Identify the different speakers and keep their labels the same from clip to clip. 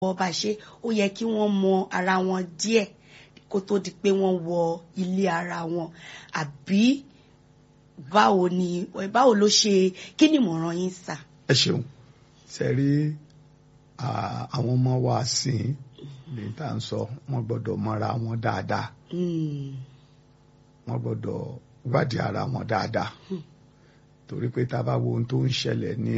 Speaker 1: wọ́n bá ṣe ó yẹ kí wọ́n mọ ara wọn díẹ̀ kó tó di pé wọ́n wọ ilé ara wọn àbí báwo ni báwo ló ṣe kí ni ìmọ̀ràn yín sà.
Speaker 2: ẹ ṣeun ṣe rí àwọn ọmọ wa sìn lè tá à ń sọ wọ́n gbọ́dọ̀ mọra wọn dáadáa wọ́n gbọ́dọ̀ wádìí ara wọn dáadáa torí pé tá a bá wo ohun tó ń ṣẹlẹ̀ ní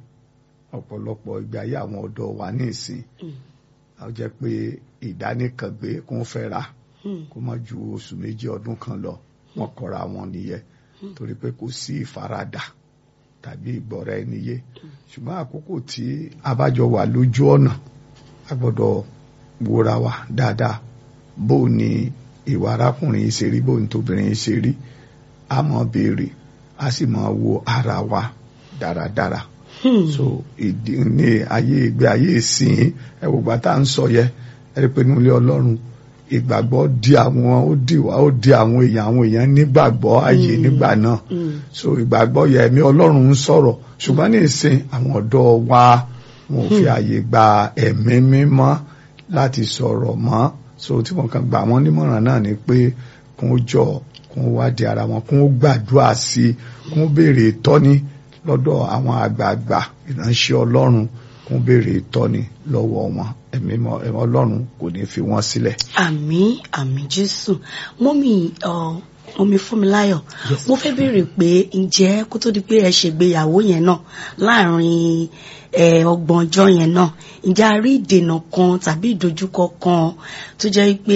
Speaker 2: ọ̀pọ̀lọpọ̀ ìgbé ayé àwọn ọ̀dọ́ wa ní ìsìn a jẹ́ pé ìdánìkàngbé kó ń fẹ́ra kó má ju oṣù méjì ọdún kan lọ wọ́n kọra wọn nìyẹn torí pé kò sí ìfaradà tàbí ìgbọ́ra ẹni yé ṣùgbọ́n àkókò tí a bá jọ wà lójú ọ̀nà a gbọ́dọ̀ wòra wa dáadáa bó ni ìwà arákùnrin yìí ṣe rí bó ni tóbìnrin yìí ṣe rí a máa béèrè a sì máa wo ara wa dáradára so ìdí ní ayé ìgbé ayé ìsìn ẹ wò gbà tá à ń sọ yẹ ẹ rí i pé nílé Ọlọ́run ìgbàgbọ́ di àwọn ó di wá ó di àwọn èèyàn àwọn èèyàn nígbàgbọ́ ayé nígbà náà so ìgbàgbọ́ yẹ ẹ̀mí Ọlọ́run ń sọ̀rọ̀ ṣùgbọ́n ní ìsìn àwọn ọ̀dọ́ wa wọn ò fi àyè gba ẹ̀mí mímọ́ láti sọ̀rọ̀ mọ́ so tí wọn kàn gbà wọ́n nímọ̀ràn náà ni pé kún ó jọ kún ó wádìí ara wọn kún ó gbàdúrà sí i kún ó béèrè ìtọ́ni lọ́dọ̀ àwọn àgbààgbà ìránṣẹ́ Ọlọ́run kún ó béèrè ìtọ́ni lọ́wọ́ wọn ẹ̀mí Ọlọ́run kò ní fi wọ́n sílẹ̀.
Speaker 1: àmín àmín Jésù mọ́mì omi Fúnmiláyọ̀ mo fẹ́ béèrè pé ǹjẹ́ kó tó di pé ẹ ṣègbéyàwó yẹn náà láàrin ọgbọ̀n ọjọ́ yẹn náà ǹjẹ́ a rí ìdènà kan tàbí ìdojúkọ kan tó jẹ́ pé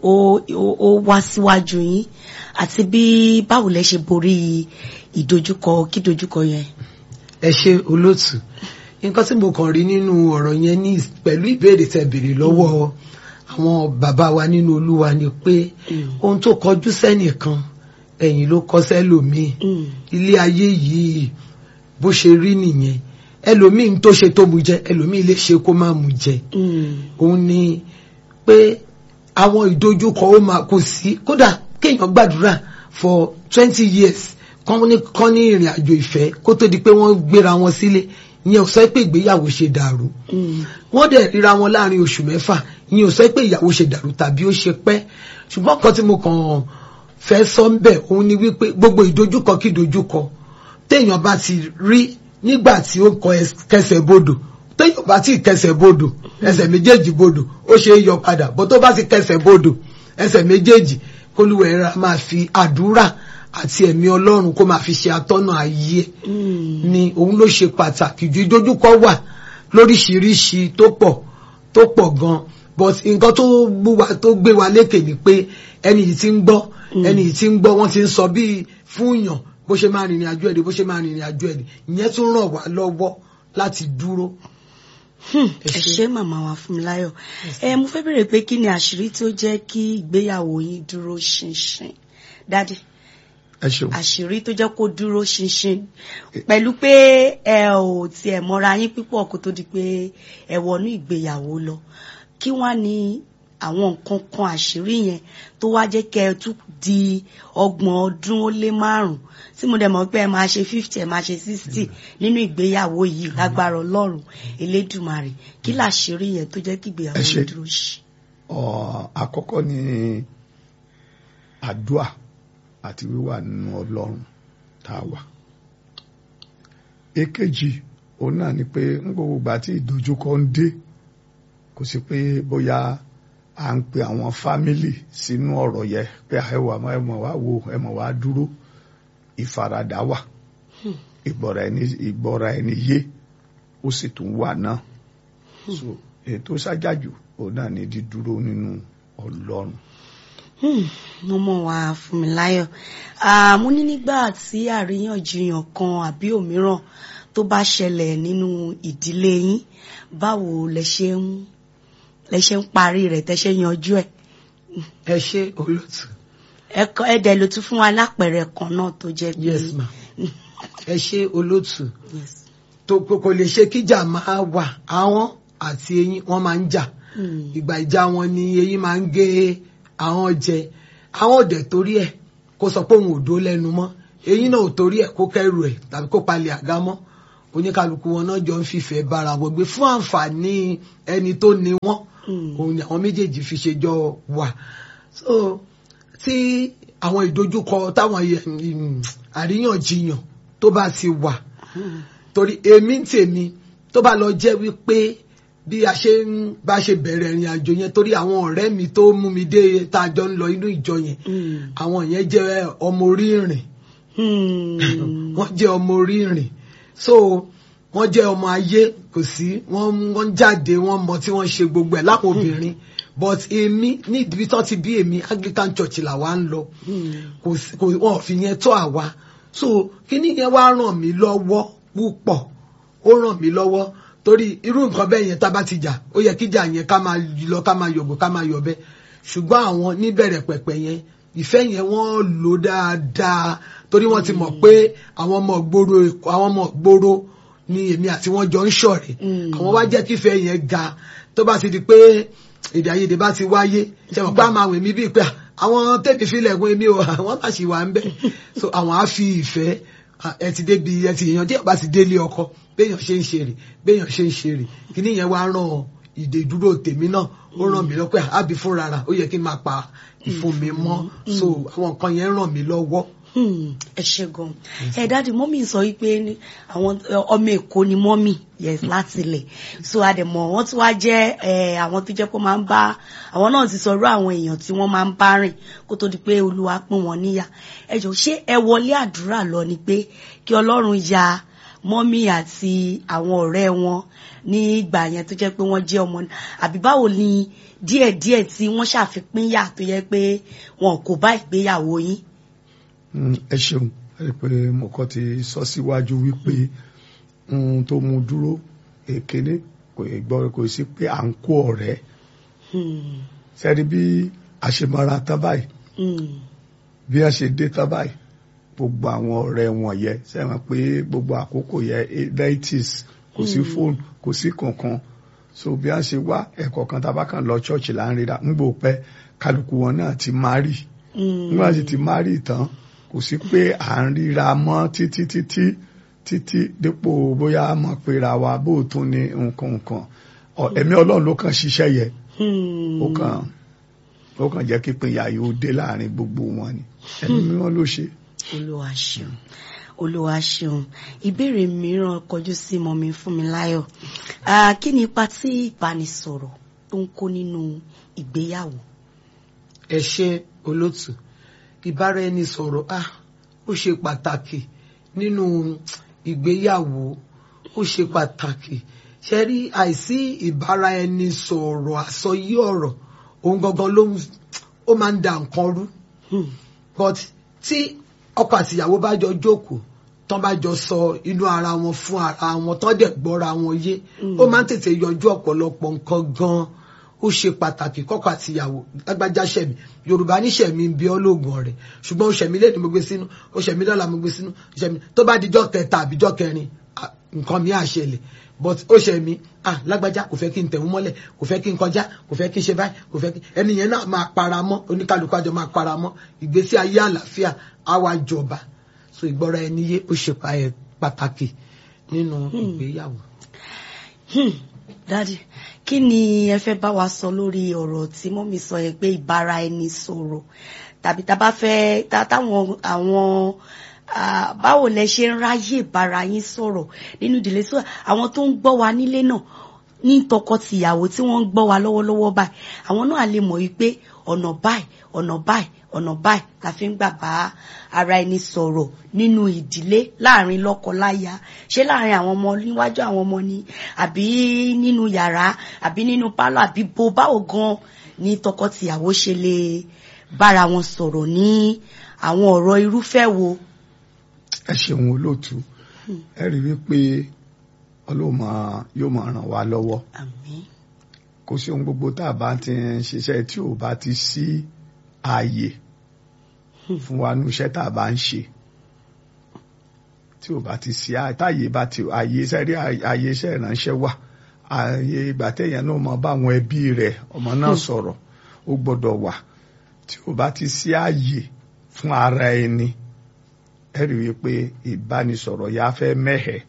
Speaker 1: ó wá síwájú yín àti bí báwo lẹ ṣe borí ìdojúkọ kí dojúkọ yẹn.
Speaker 3: ẹ ṣe olóòtú nǹkan tí mo kàn rí nínú ọ̀rọ̀ yẹn ní pẹ̀lú ìbéèrè tẹ́ béèrè lọ́wọ́ àwọn bàbá wa nínú olúwa ni pé ohun tó kọjú sẹ́nìkan ẹ̀yìn ló kọ sẹ́lòmíì ilé ayé yìí bó ṣe rí nìyẹn ẹlòmíì tó ṣe tó mu jẹ ẹlòmíì lè ṣe kó má mu jẹ òun ni pé àwọn ìdojúkọ ó máa kò sí kódà kéèyàn gbàdúrà for twenty years kán ní kán ní ìrìn àjò ìfẹ́ kó tó di pé wọ́n gbéra wọn sílé ìyẹn ò sọ pé ìgbéyàwó ṣe dàrú wọ́n dẹ̀ ríra wọn láàrin oṣù mẹ́fà ìyẹn ò sọ pé ìyàwó ṣe dàrú tàbí ó ṣe pẹ́ ṣùgbọ́n kan tí mo kàn fẹ́ sọ ń bẹ̀ òun ni wípé gbogbo ìdojúkọ kí ìdojúkọ téèyàn bá ti rí nígbà tí ó kọ kẹsẹ̀ bodò téèyàn bá ti kẹsẹ̀ bodò ẹsẹ̀ méjèèjì bodò ó ṣe é yọ padà bó tó bá ti kẹsẹ̀ bodò ẹsẹ̀ méjèèjì kólúwẹ̀ ra máa fi àdúrà àti ẹ̀mí ọlọ́run kó máa fi ṣe atọ́nà ayé ni òun ló ṣe pàtàkì ju ìdojúkọ wà lóríṣiríṣi tó pọ̀ tó pọ̀ gan but nǹkan tó gbé wa tó gbé wa lékè ni pé ẹni yìí ti ń gbọ́ ẹni yìí ti ń gbọ́ wọ́n ti ń sọ bíi fún yàn bó ṣe máa rìnrìn àjò ẹ̀dẹ̀ bó ṣe máa rìnrìn àjò ẹ̀dẹ̀ ìyẹn tún ràn wá lọ́wọ́ láti dúró.
Speaker 1: ẹ ṣé màmá wa Fúnmiláyọ̀ ẹ mo fẹ́ bèrè pé kí ni àṣírí tó jẹ́ kí ìgbéyàwó yín dúró ṣinṣin dádì àṣírí tó jẹ́ kó dúró ṣinṣin pẹ̀lú pé ẹ ò tiẹ̀ mọ́ra yín púpọ̀ kó tó di pé ẹ wọnú ìgbéyàwó lọ kí wọ́n ní àwọn nǹkan kan àṣírí yẹn tó wá jẹ́ kẹ́ ẹ tún di ọgbọ̀n ọdún ó lé márùn-ún tí mo dẹ̀ mọ̀ pé ẹ máa ṣe fifty ẹ máa ṣe sixty nínú ìgbéyàwó yìí lágbára ọlọ́run elédùmarè kí làṣírí yẹn tó jẹ́ kí ìgbéyàwó yẹn dúró ṣe.
Speaker 2: àkọ́kọ́ ni àdúà àti wíwà nínú ọlọ́run tá a wà. èkejì òun náà ni pé ń gbogbo ìgbà tí ìdojúkọ ń dé kò sí pé bóyá à ń pe àwọn fámìlì sínú ọ̀rọ̀ yẹ pé ẹwà ẹmọ̀ wá wo ẹmọ̀ wá dúró ìfaradà wà ìgbọ́ra ẹni ìgbọ́ra ẹni yé ó sì tún wà náà so ètò ṣájájú òun náà ni dídúró nínú ọlọ́run
Speaker 1: mo mọ̀ wá Fúnmiláyọ̀ mo ní nígbà tí àríyànjiyàn kan àbí òmíràn tó bá ṣẹlẹ̀ nínú ìdílé yín báwo lẹ ṣe ń lẹ ṣe ń parí rẹ̀ tẹ́ ṣe yanjú ẹ̀.
Speaker 3: ẹ ṣe olóòtú.
Speaker 1: ẹkọ ẹdẹ ló tún fún wa lápẹẹrẹ kan náà tó jẹ́ pé.
Speaker 3: yes ma ẹ ṣe olóòtú. tó kò lè ṣe kíjà máa wà àwọn àti eyín wọn máa ń jà ìgbà ìjà wọn ni eyín máa ń gé àwọn jẹ àwọn òdẹ torí ẹ kó sọ pé òun ò dó lẹ́nu mọ́ eyín náà ò torí ẹ kó kẹrù ẹ tàbí kó palẹ̀ àga mọ́ oníkálukú wọn náà jọ ń fìfẹ́ bára wọn gbé fún àǹfààní ẹni tó ní wọn òun ni àwọn méjèèjì fi ṣe jọ wà so tí àwọn ìdojúkọ táwọn àríyànjiyàn tó bá ti wà torí èmi ń tèmi tó bá lọ jẹ́ wípé bí a ṣe ń bá ṣe bẹ̀rẹ̀ ìrìn àjò yẹn torí àwọn ọ̀rẹ́ mi tó mú mi dé tá a jọ ń lọ inú ìjọ yẹn àwọn yẹn jẹ́ ọmọ orí ìrìn wọ́n jẹ́ ọmọ orí ìrìn so wọ́n jẹ́ ọmọ ayé kò sí wọ́n wọ́n jáde wọ́n mọ tí wọ́n ṣe gbogbo ẹ̀ lápò obìnrin but èmi ní ibi tó ti bí èmi Anglican Church làwa ń lọ kò sí kò wọ́n fi yẹn tó àwa so kíní yẹn wá ràn mí lọ́wọ́ púpọ̀ ó ràn mí lọ́wọ́ torí irú nǹkan bẹ́ẹ̀ yẹn tá a bá ti jà ó yẹ kíjà yẹn ká máa lọ ká máa yọ̀gbọ̀ ká máa yọ̀bẹ ṣùgbọ́n àwọn níbẹ̀rẹ̀ pẹ̀pẹ̀ yẹn ìfẹ́ yẹn wọ́n lò dáadáa torí wọ́n ti mọ̀ pé àwọn ọmọ gbòòrò àwọn ọmọ gbòòrò ni èmi àti wọn jọ ń ṣọ̀rẹ́ àwọn wá jẹ́ kífẹ́ yẹn ga tó bá ti di pé èdè àìyedè bá ti wáyé ṣe mọ̀ pé àmọ́ àwọn èmi bíi pé àwọn tẹ́bi filẹ̀ gun èmi o àwọn bá ṣì wà ń bẹ̀ so àwọn á fi ìfẹ́ ẹ ti débi ẹ ti èèyàn tí ẹ bá ti délé ọkọ béèyàn ṣe ń ṣe rè béèyàn ṣe ń ṣe rè kíní yẹn wá ràn ìdè ìdúró tèmi náà ó ràn mí lọ́pẹ́ àbí fúnra rà ó yẹ kí n máa pa ìfun mi mọ́ so àwọn nǹkan yẹn ràn mí lọ́wọ́
Speaker 1: ẹ ṣe gan ẹ dáàdi mọ́mì sọ wípé àwọn ọmọ èkó ni mọ́mì yes láti ilẹ̀ so àdèmọ̀ wọ́n tún wá jẹ́ àwọn tó jẹ́ pé máa ń bá àwọn náà ti sọ̀rọ̀ àwọn èèyàn tí wọ́n máa ń bá rìn kó tó di pé olúwa pín wọn níyà ẹ jọ ṣé ẹ wọlé àdúrà lọ ni pé kí ọlọ́run ya mọ́mì àti àwọn ọ̀rẹ́ wọn ní ìgbà yẹn tó jẹ́ pé wọ́n jẹ́ ọmọ àbí báwo ni díẹ̀díẹ̀ tí wọ́n ṣàfipínyà tó yẹ pé wọn kò bá ìgbéyàwó yín
Speaker 2: ẹ ṣeun ẹ pé mo kọ́ ti sọ síwájú wípé ohun tó mú dúró èkéné kò gbọ́ kò sí pé à ń kó ọ̀rẹ́ sẹ́ni bí a ṣe mara tán báyìí bí a ṣe dé tán báyìí gbogbo àwọn ọ̀rẹ́ wọn yẹ sẹ́wọ̀n pé gbogbo àkókò yẹ nineties kò sí fóònù kò sí kankan so bí a ṣe wá ẹ̀kọ́ kan tá a bá kàn lọ ṣọ́ọ̀ṣì là ń ríra ń gbò pẹ́ kálukú wọn náà ti márì nígbà tí ti márì tán kò sí pé à ń ríra mọ́ títí títí títí dípò bóyá a mọ̀ pé ra wa bó tún ní nǹkan nǹkan ẹ̀mí ọlọ́run ló kàn ṣiṣẹ́ yẹ ó kàn ó kàn jẹ́ kí pinya yóò dé láàrin gbogbo wọn ni ẹ̀mí mímọ́ ló ṣe.
Speaker 1: olúwa ṣeun olúwa ṣeun ìbéèrè mìíràn kọjú sí mọ́mi Fúnmiláyọ̀ kí ni ipa tí ìbánisọ̀rọ̀ tó ń kó nínú ìgbéyàwó.
Speaker 3: ẹ ṣe olótù ìbáraẹnisọ̀rọ̀ ah ó ṣe pàtàkì nínú ìgbéyàwó ó ṣe pàtàkì ṣe rí àìsí ìbáraẹnisọ̀rọ̀ àsọyé ọ̀rọ̀ òun gangan ló ó máa ń da nǹkan rú but tí ọkọ àtìyàwó bá jọ jókòó tán bá jọ sọ inú ara wọn fún ara wọn tán dẹ̀ gbọ́ra wọn yé ó máa ń tètè yọjú ọ̀pọ̀lọpọ̀ nǹkan gan-an ó ṣe pàtàkì kọ́kọ àtìyàwó lágbájá ṣẹ̀mí yorùbá ní ṣẹ̀mí ń bí ọlọ́gùn ọ̀rẹ́ ṣùgbọ́n ó ṣẹ̀mí lẹ́nu mo gbé sínú ó ṣẹ̀mí lọ́la mo gbé sínú ó ṣẹ̀mí tó bá dijọ́ kẹta àbíjọ́ kẹrin nǹkan mi á ṣẹlẹ̀ but ó ṣẹ̀mí ah lágbájá kò fẹ́ kí n tẹ̀wọ́n mọ́lẹ̀ kò fẹ́ kí n kọjá kò fẹ́ kí n ṣe báyìí kò fẹ́ kí ẹni yẹn náà máa para mọ́ oníkálukú àjọ máa para mọ́ ìgbésí ayé àlàáfíà á wá jọba so ìgbọ́ra ẹni yé ó ṣe pàtàkì nínú ìgbéyàwó.
Speaker 1: dadi kí ni ẹ fẹ́ bá wa sọ lórí ọ̀rọ̀ tí mọ́mí sọ yẹn pé ìbára ẹni sọ̀rọ̀ tàbí tá a bá fẹ́ táwọn àwọn báwo lẹ ṣe ń ráyè bára yín sọ̀rọ̀ nínú ìdílé sọ àwọn tó ń gbọ́ wa nílé náà ní tọkọtìyàwó tí wọ́n ń gbọ́ wa lọ́wọ́lọ́wọ́ báyìí àwọn náà lè mọ̀ wípé ọ̀nà báyìí ọ̀nà báyìí ọ̀nà báyìí la fi ń gbà bá ara ẹni sọ̀rọ̀ nínú ìdílé láàrin lọ́kọ-láya ṣé láàrin àwọn ọmọ níwájú àwọn ọmọ ni àbí nínú yàrá àbí nínú pálọ̀ àbí bo báwo gan ni tọkọtìyàwó ṣe lè bára wọn sọ̀rọ̀ ní àwọn ọ̀rọ̀ irúfẹ́ wo.
Speaker 2: ẹ ṣeun olóòtú ẹ rí wípé ọlọ́mọ yóò máa ràn wá lọ́wọ́
Speaker 1: àmín
Speaker 2: kò sí ohun gbogbo tá a bá ti ń ṣiṣẹ́ tí ò bá ti sí ààyè fún wa ní iṣẹ́ tá a bá ń ṣe tí ò bá ti sí ààyè bá ti ààyè iṣẹ́ rí ààyè iṣẹ́ ìránṣẹ́ wà ààyè ìgbà téèyàn náà mọ bá àwọn ẹbí rẹ̀ ọmọ náà sọ̀rọ̀ ó gbọ́dọ̀ wà tí ò bá ti sí ààyè fún ara ẹni ẹ rí i pé ìbánisọ̀rọ̀ yà fẹ́ mẹ́hẹ̀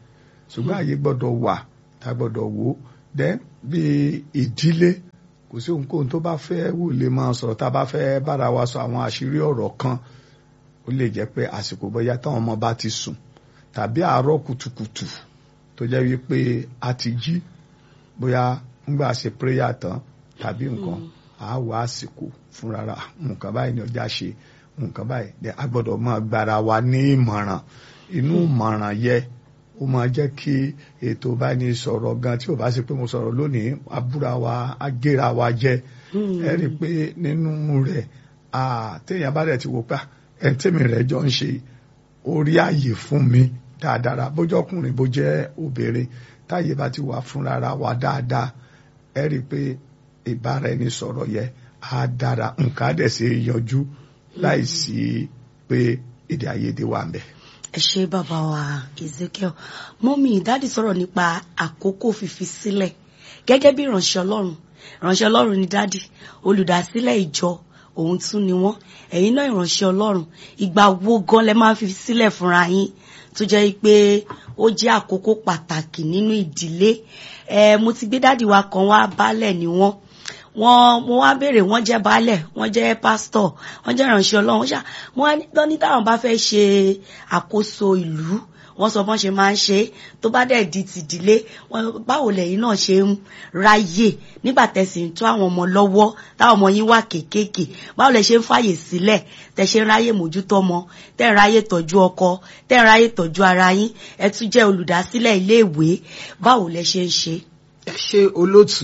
Speaker 2: ṣùgbọ́n àyè gbọ́dọ̀ wà tá a gbọ́dọ̀ wò ó then bí ìdílé kò sí ohunkóhun tó bá fẹ́ wù lè máa sọ̀rọ̀ tá a bá fẹ́ bára wa sọ àwọn àṣírí ọ̀rọ̀ kan ó lè jẹ́ pé àsìkò bóyá táwọn ọmọ bá ti sùn tàbí àárọ̀ kùtùkùtù tó jẹ́ wípé a ti jí bóyá ńgbà ṣe prayer tán tàbí nǹkan a wá àsìkò fúnra nǹkan báyìí ni ọjà ṣe nǹkan báyìí a gbọ́dọ̀ máa gbára wa ní ìmọ̀ràn inú ìmọ̀ràn yẹ ó máa jẹ́ kí ètò bá ní sọ̀rọ̀ gan tí ò bá sí pé mo sọ̀rọ̀ lónìí abúra wa agéra wa jẹ ẹ rí i pé nínú rẹ̀ téèyàn bá rẹ̀ ti wò pa ẹni tèmi rẹ̀ jọ ń ṣe orí ààyè fún mi dáadáa bójú ọkùnrin bó jẹ́ obìnrin táyé bá ti wà fúnra wa dáadáa ẹ rí i pé ìbára ẹni sọ̀rọ̀ yẹ á dára nǹkan á dẹ̀ ṣe yanjú láì sí pé èdè àìyedè wà ń bẹ̀
Speaker 1: ẹ ṣe bàbá wa Ezekiel mọ́mí dáàdì sọ̀rọ̀ nípa àkókò fífi sílẹ̀ gẹ́gẹ́ bí ìránṣẹ́ ọlọ́run ìránṣẹ́ ọlọ́run ni dáàdì olùdásílẹ̀ ìjọ òun tún ni wọ́n ẹ̀yin náà ìránṣẹ́ ọlọ́run ìgbà wo gan lẹ máa ń fi sílẹ̀ fúnra yín tó jẹ́ pé ó jẹ́ àkókò pàtàkì nínú ìdílé ẹ mo ti gbé dáàdì wa kan wá baálẹ̀ ni wọ́n wọ́n mo wá béèrè wọ́n jẹ́ baálẹ̀ wọ́n jẹ́ pásítọ̀ wọ́n jẹ́ ìránṣẹ́ Ọlọ́run ṣá wọ́n ní táwọn bá fẹ́ ṣe àkóso ìlú wọ́n sọ bọ́n ṣe máa ń ṣe tó bá dẹ̀ di tìdílé báwo lẹ́yìn náà ṣe ń ráyè nígbà tẹ̀sí ń tó àwọn ọmọ lọ́wọ́ táwọn ọmọ yín wà kéékèèké báwo lẹ ṣe ń fàyè sílẹ̀ tẹ ṣe ń ráyè mójútó ọmọ tẹ ń ráyè tọ́jú ọkọ tẹ ń ráyè tọ́jú ara yín ẹ tún jẹ́ olùdásílẹ̀ iléèwé báwo lẹ ṣe ń ṣe.
Speaker 3: ẹ ṣe olóòtú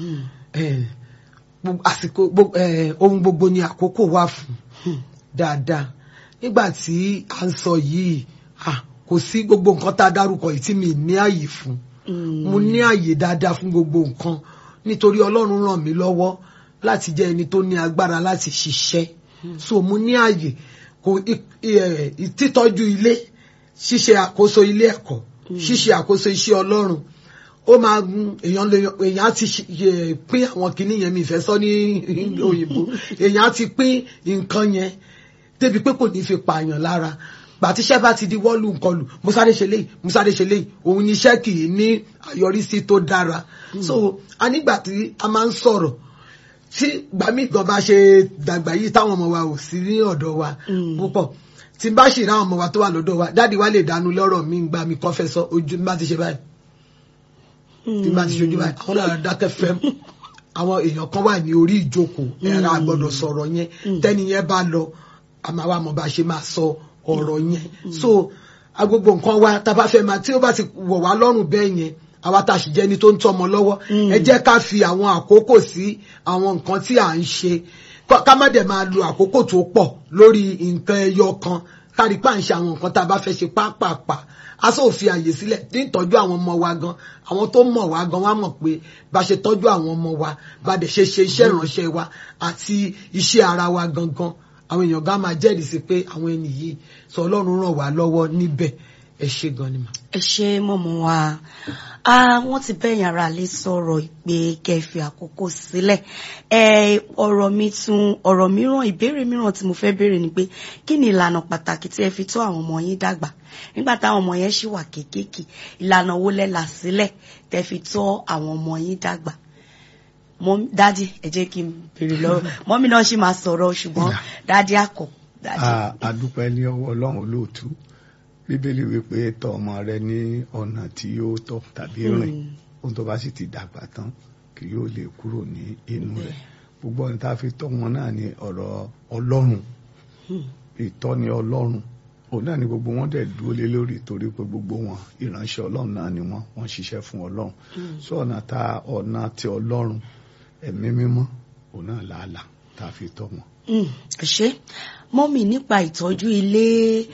Speaker 3: àsìkò ohun gbogbo ni àkókò wà fún dáadáa nígbà tí à ń sọ yìí kò sí gbogbo nǹkan tá a dárúkọ yìí tí mi ní àyè fún mo ní àyè dáadáa fún gbogbo nǹkan nítorí Ọlọ́run ràn mí lọ́wọ́ láti jẹ́ ẹni tó ní agbára láti ṣiṣẹ́ so mo ní àyè kò títọ́jú ilé ṣíṣe àkóso ilé ẹ̀kọ́ ṣíṣe àkóso iṣẹ́ Ọlọ́run ó máa èèyàn lè èèyàn ti pín àwọn kinní yẹn mi ìfẹ́ sọ ní òyìnbó èèyàn ti pín nǹkan yẹn débi pé kò ní fi pààyàn lára gbàtíṣẹ́ bá ti di wọ́ọ̀lù nkọlù musade ṣe léyìí musade ṣe léyìí òun ni iṣẹ́ kì í ní àyọrísí tó dára so a nígbà tí a máa ń sọ̀rọ̀ tí gbàmí gan bá ṣe dàgbà yìí táwọn ọmọ wa ò sí ní ọ̀dọ̀ wa púpọ̀ tí n bá ṣì ráwọn ọmọ wa tó wà lọ́dọ̀ wa dáàdi wa lè dánú lọ́rọ̀ mi gbà mí kọ́fẹ́ sọ ojú mi bá ti ṣe báyìí tí n bá ti ṣojú báyìí àwọn náà dákẹ́ fẹ́ àwọn èèyàn kan wà ní orí ìjókòó ẹ̀rọ àgbọ̀dọ̀ sọ̀rọ̀ yẹn tẹ́ni yẹn bá lọ àmọ́ àwa mọ̀ bá ṣe máa sọ ọ̀rọ̀ yẹn so agbogbo nǹkan wa tá a bá fẹ́ máa tí ó bá ti wọ̀ wá lọ́rùn bẹ́ẹ̀ yẹn àwa tá a sì jẹ́ ni tó ń tọ́mọ lọ́wọ́ ẹ jẹ́ ká fi àwọn àkókò sí àwọn nǹkan tí à ń ṣe ká má dẹ̀ máa lo àkókò tó pọ̀ lórí nǹkan ẹyọ kan kárí pa ń ṣe àwọn nǹkan tá a bá fẹ́ ṣe pápápá a sọ fi àyè sílẹ̀ ní ìtọ́jú àwọn ọmọ wa gan àwọn tó mọ̀ wá gan wá mọ̀ pé bá ṣe tọ́jú àwọn ọmọ wa bá dẹ̀ ṣe ṣe iṣẹ́ ìránṣẹ́ wa àti iṣẹ́ ara wa gangan àwọn èèyàn gan máa jẹ́rìí sí pé àwọn ẹni yìí sọ ọlọ́run ràn wá lọ́wọ́ níbẹ̀ ẹ ṣe gan ni mà.
Speaker 1: ẹ ṣe mọ̀mọ́ wa wọ́n ti bẹ́yìn ara lè sọ̀rọ̀ pé kẹfì àkókò sílẹ̀ ọ̀rọ̀ mi tún ọ̀rọ̀ mìíràn ìbéèrè mìíràn tí mo fẹ́ béèrè ni pé kí ni ìlànà pàtàkì tí ẹ fi tọ́ àwọn ọmọ yín dàgbà nígbà táwọn ọmọ yẹn ṣì wà kéékèèké ìlànà wo lẹ là sílẹ̀ tẹ́ fi tọ́ àwọn ọmọ yín dàgbà dádì ẹ jẹ́ kí n béèrè lọ́wọ́ mọ́mí náà ṣì máa sọ̀rọ̀ ṣùgbọ́n dádì àkọ́.
Speaker 2: a dúpẹ́ ní ọwọ́ ọlọ́run olóòtú bíbélì wípé tọ́ ọmọ rẹ ní ọ̀nà tí yóò tọ́ tàbí rìn ohun tó bá sì ti dàgbà tán kì yóò lè kúrò ní inú rẹ̀ gbogbo ohun tá a fi tọ́ wọn náà ní ọ̀rọ̀ ọlọ́run ìtọ́ni ọlọ́run òun náà ni gbogbo wọn dẹ̀ dúró lé lórí torí pé gbogbo wọn ìránṣẹ́ ọlọ́run náà ni wọ́n wọ́n ṣiṣẹ́ fún ọlọ́run sọ ọ̀nà tá ọ̀nà ti ọlọ́run ẹ̀mí mímọ́ òun náà làálàá tá a fi tọ́ wọn.
Speaker 1: ẹ ṣé mọ́mì nípa ìtọ́jú ilé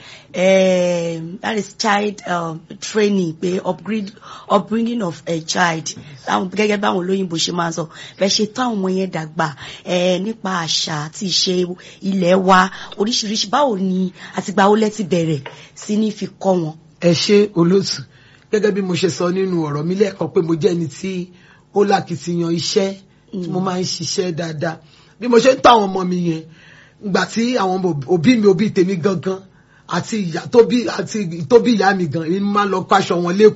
Speaker 1: that is child um, training pé upgrade upbringing of a child gẹ́gẹ́ báwọn olóyìnbó ṣe máa ń sọ bẹ́ẹ̀ ṣe táwọn ọmọ yẹn dàgbà nípa àṣà àti ìṣe ilé wa oríṣiríṣi báwo ni àtìgbà wo lẹ ti bẹ̀rẹ̀ sí ní fi kọ́ wọn.
Speaker 3: ẹ ṣé olóòtú gẹ́gẹ́ bí mo ṣe sọ nínú ọ̀rọ̀ mi lẹ́ẹ̀kan pé mo jẹ́ ẹni tí ó lákìtìyàn iṣẹ́ tí mo máa ń ṣiṣẹ́ dáadáa bí mo ṣe ń tọ́ àwọn ọmọ mi yẹn gbà tí àwọn òbí mi òbí tèmi gangan àti ìyá tó bí àti tó bí ìyá mi gan èmi máa lọ kó aṣọ wọn lẹ́kọ̀ọ́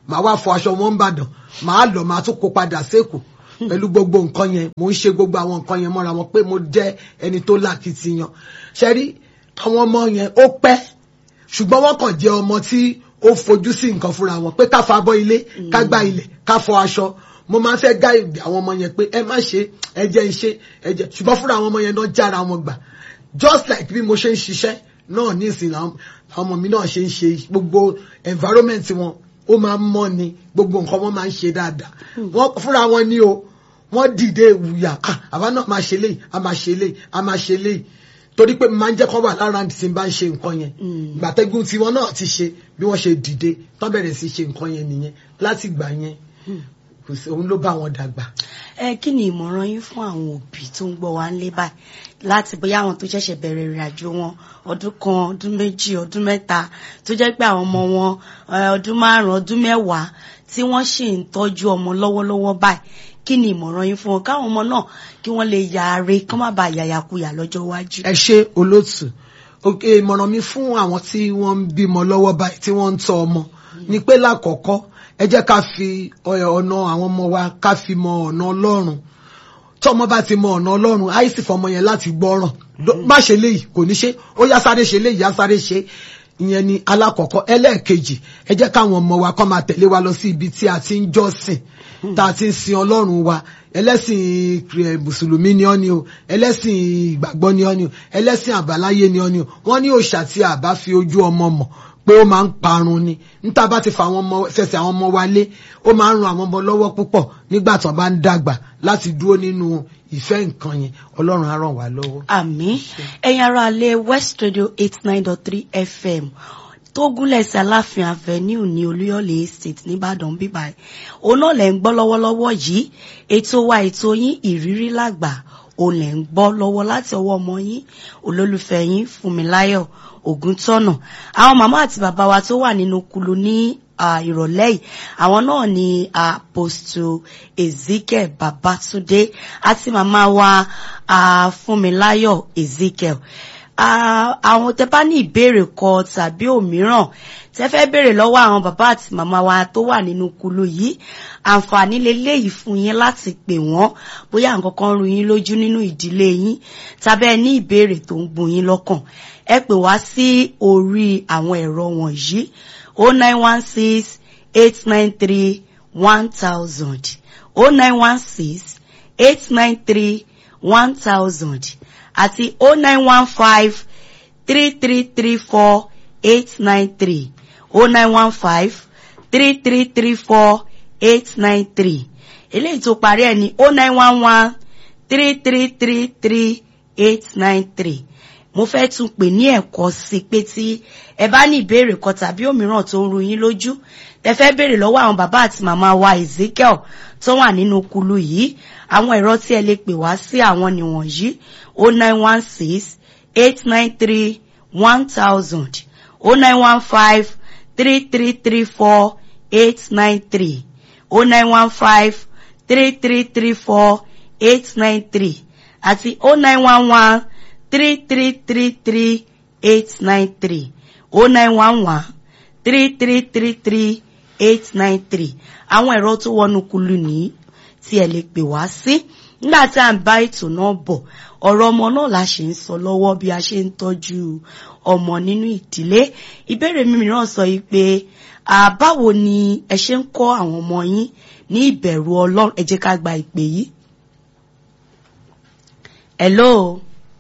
Speaker 3: màá wá fọ aṣọ wọn ń bàdàn màá lọ màá tún kó padà sékòó pẹ̀lú gbogbo nǹkan yẹn mò ń ṣe gbogbo àwọn nǹkan yẹn mọ́ra wọn pé mo jẹ́ ẹni tó lákìtìyàn ṣe rí àwọn ọmọ yẹn ó pẹ́ ṣùgbọ́n wọ́n kàn jẹ́ ọmọ tí ó fojú sí nǹkan fúnra wọn pé ká fa abọ́ ilé ká gbá ilẹ̀ ká fọ aṣọ mo máa ń fẹ́ gá ìgbé àwọn ọmọ yẹn pé ẹ má ṣe ẹ jẹ́ ń ṣe ẹ jẹ́ ṣùgbọ́n fúnra àwọn ọmọ yẹn náà jára wọn gbà just like bí mo ṣe ń ṣiṣẹ́ náà ní ìsìn àwọn ọmọ mi náà ṣe ń ṣe gbogbo environment wọn ó máa ń mọ́ ni gbogbo nǹkan wọn máa ń ṣe dáadáa wọ́n fúnra wọn ní o wọ́n dìde wùyà àwa náà máa ṣe léyìí a máa ṣe léyìí a máa ṣe léyìí torí pé máa ń jẹ́ kọ́ wà lára tí n bá ń ṣe nǹkan yẹn gbàtẹ́gùn tiwọn náà ti ṣe bí wọ́n ṣe dìde tán bẹ̀rẹ̀ sí ṣe nǹkan yẹn nìyẹn láti gbà yẹn kò sí òun ló bá wọn dàgbà.
Speaker 1: ẹ kí ni ìmọ̀ràn yín fún àwọn òbí tó ń gbọ́ wa ńlé báyìí láti bóyá àwọn tó ṣẹ̀ṣẹ̀ bẹ̀rẹ̀ ìrìn àjò wọn ọdún kan ọdún méjì ọdún mẹ́ta tó jẹ́ pé àwọn ọmọ wọn ọdún márùn-ún ọdún mẹ́wàá tí wọ́n ṣì ń tọ́jú ọmọ lọ́wọ́lọ́wọ́ báyìí kí ni ìmọ̀ràn yín fún wọn káwọn ọmọ náà kí wọ́n lè yàre kán má bàa yàyàkuyà lọ́jọ́ iwájú.
Speaker 3: ẹ ṣe olóòtú òkè ìmọ̀ràn mi fún àwọn tí wọ́n ń bímọ lọ́wọ́ báyìí tí wọ́n ń tọ́ ọmọ ni pé lákọ̀ọ́kọ́ ẹ jẹ́ ká fi ọ̀nà àwọn ọmọ wa ká fi mọ ọ̀nà ọlọ́run tọ́mọ bá ti mọ ọ̀nà ọlọ́run àìsí fọmọ yẹn láti gbọ́ràn má ṣe léyìí kò ní ṣe ó yá sáré ṣe léyìí yá sáré ṣe ìyẹn ni alákọ̀ọ́kọ́ ẹlẹ́ẹ̀kejì ẹ jẹ́ káwọn ọmọ wa kọ́ máa tẹ̀lé wa lọ sí ibi tí a ti ń jọ́sìn tá a ti ń sin ọlọ́run wa ẹlẹ́sìn mùsùlùmí ni ọ́ ni o ẹlẹ́sìn ìgbàgbọ́ ni ọ́ ni o ẹlẹ́sìn àbáláyé ni ọ́ ni o wọ́n ní òòṣà tí a bá fi ojú ọmọ mọ̀ pé ó máa ń parun ni níta bá ti fa àwọn ọmọ fẹsẹ̀ àwọn ọmọ wa lé ó máa ń ran àwọn ọmọ lọ́wọ́ púpọ̀ nígbà tó bá ń dàgbà láti dúró nínú ìfẹ́ nǹkan yẹn ọlọ́run á ràn wá lọ́wọ́.
Speaker 1: àmín ẹ̀yin ará alẹ́ west radio eight nine dot three fm tó gúnlẹ̀ sí aláàfin avenue ní olúyọ̀lé estate nìbàdàn bíbá òun náà lẹ̀ ń gbọ́ lọ́wọ́lọ́wọ́ yìí ètò wa ètò yín ìrírí làgbà òun lẹ̀ ń gbọ́ lọ́wọ́ láti ọwọ́ ọmọ yín olólùfẹ́ yín fúnmiláyọ̀ ògúntọ́nà àwọn màmá àti bàbá wa tó wà nínú kulu ní ìrọ̀lẹ́ yìí àwọn náà ni apostle ezekiel babatunde àti màmá wa fúnmiláyọ̀ ezekiel àwọn tẹ bá ní ìbéèrè kan tàbí òmíràn tẹ fẹ́ béèrè lọ́wọ́ àwọn bàbá àti màmá wa tó wà nínú kulu yìí àǹfààní leléyìí fún yín láti pè wọ́n bóyá nǹkan kan rú yín lójú nínú ìdílé yín tàbí ẹ ní ìbéèrè tó ń gbun yín lọ́kàn ẹ pè wá sí orí àwọn ẹ̀rọ wọ̀nyí o nine one six eight nine three one thousand o nine one six eight nine three one thousand àti o nine one five three three three four eight nine three o nine one five three three three four eight nine three eléyìí tó parí ẹ̀ ní o nine one one three three three three eight nine three mo fẹ́ tún pè ní ẹ̀kọ́ sí pé tí ẹ bá ní ìbéèrè kan tàbí òmíràn tó ń ru yín lójú ẹ fẹ́ béèrè lọ́wọ́ àwọn bàbá àti màmá wa Ezekiel tó wà nínú kulu yìí àwọn ẹ̀rọ tí ẹ lè pè wá sí àwọn nìwọ̀nyí o nine one six eight nine three one thousand o nine one five three three three four eight nine three o nine one five three three three four eight nine three àti o nine one one three three three three eight nine three o nine one one three three three three eight nine three àwọn ẹ̀rọ tó wọnú kulu nìyí tí ẹ lè pè wá sí nígbà tí à ń bá ètò náà bọ̀ ọ̀rọ̀ ọmọ náà la ṣe ń sọ lọ́wọ́ bí a ṣe ń tọ́jú ọmọ nínú ìdílé ìbéèrè mi mìíràn sọ yìí pé báwo ni ẹ ṣe ń kọ́ àwọn ọmọ yín ní ìbẹ̀rù ọlọ́run ẹ jẹ́ ká gba ìpè yìí. hello.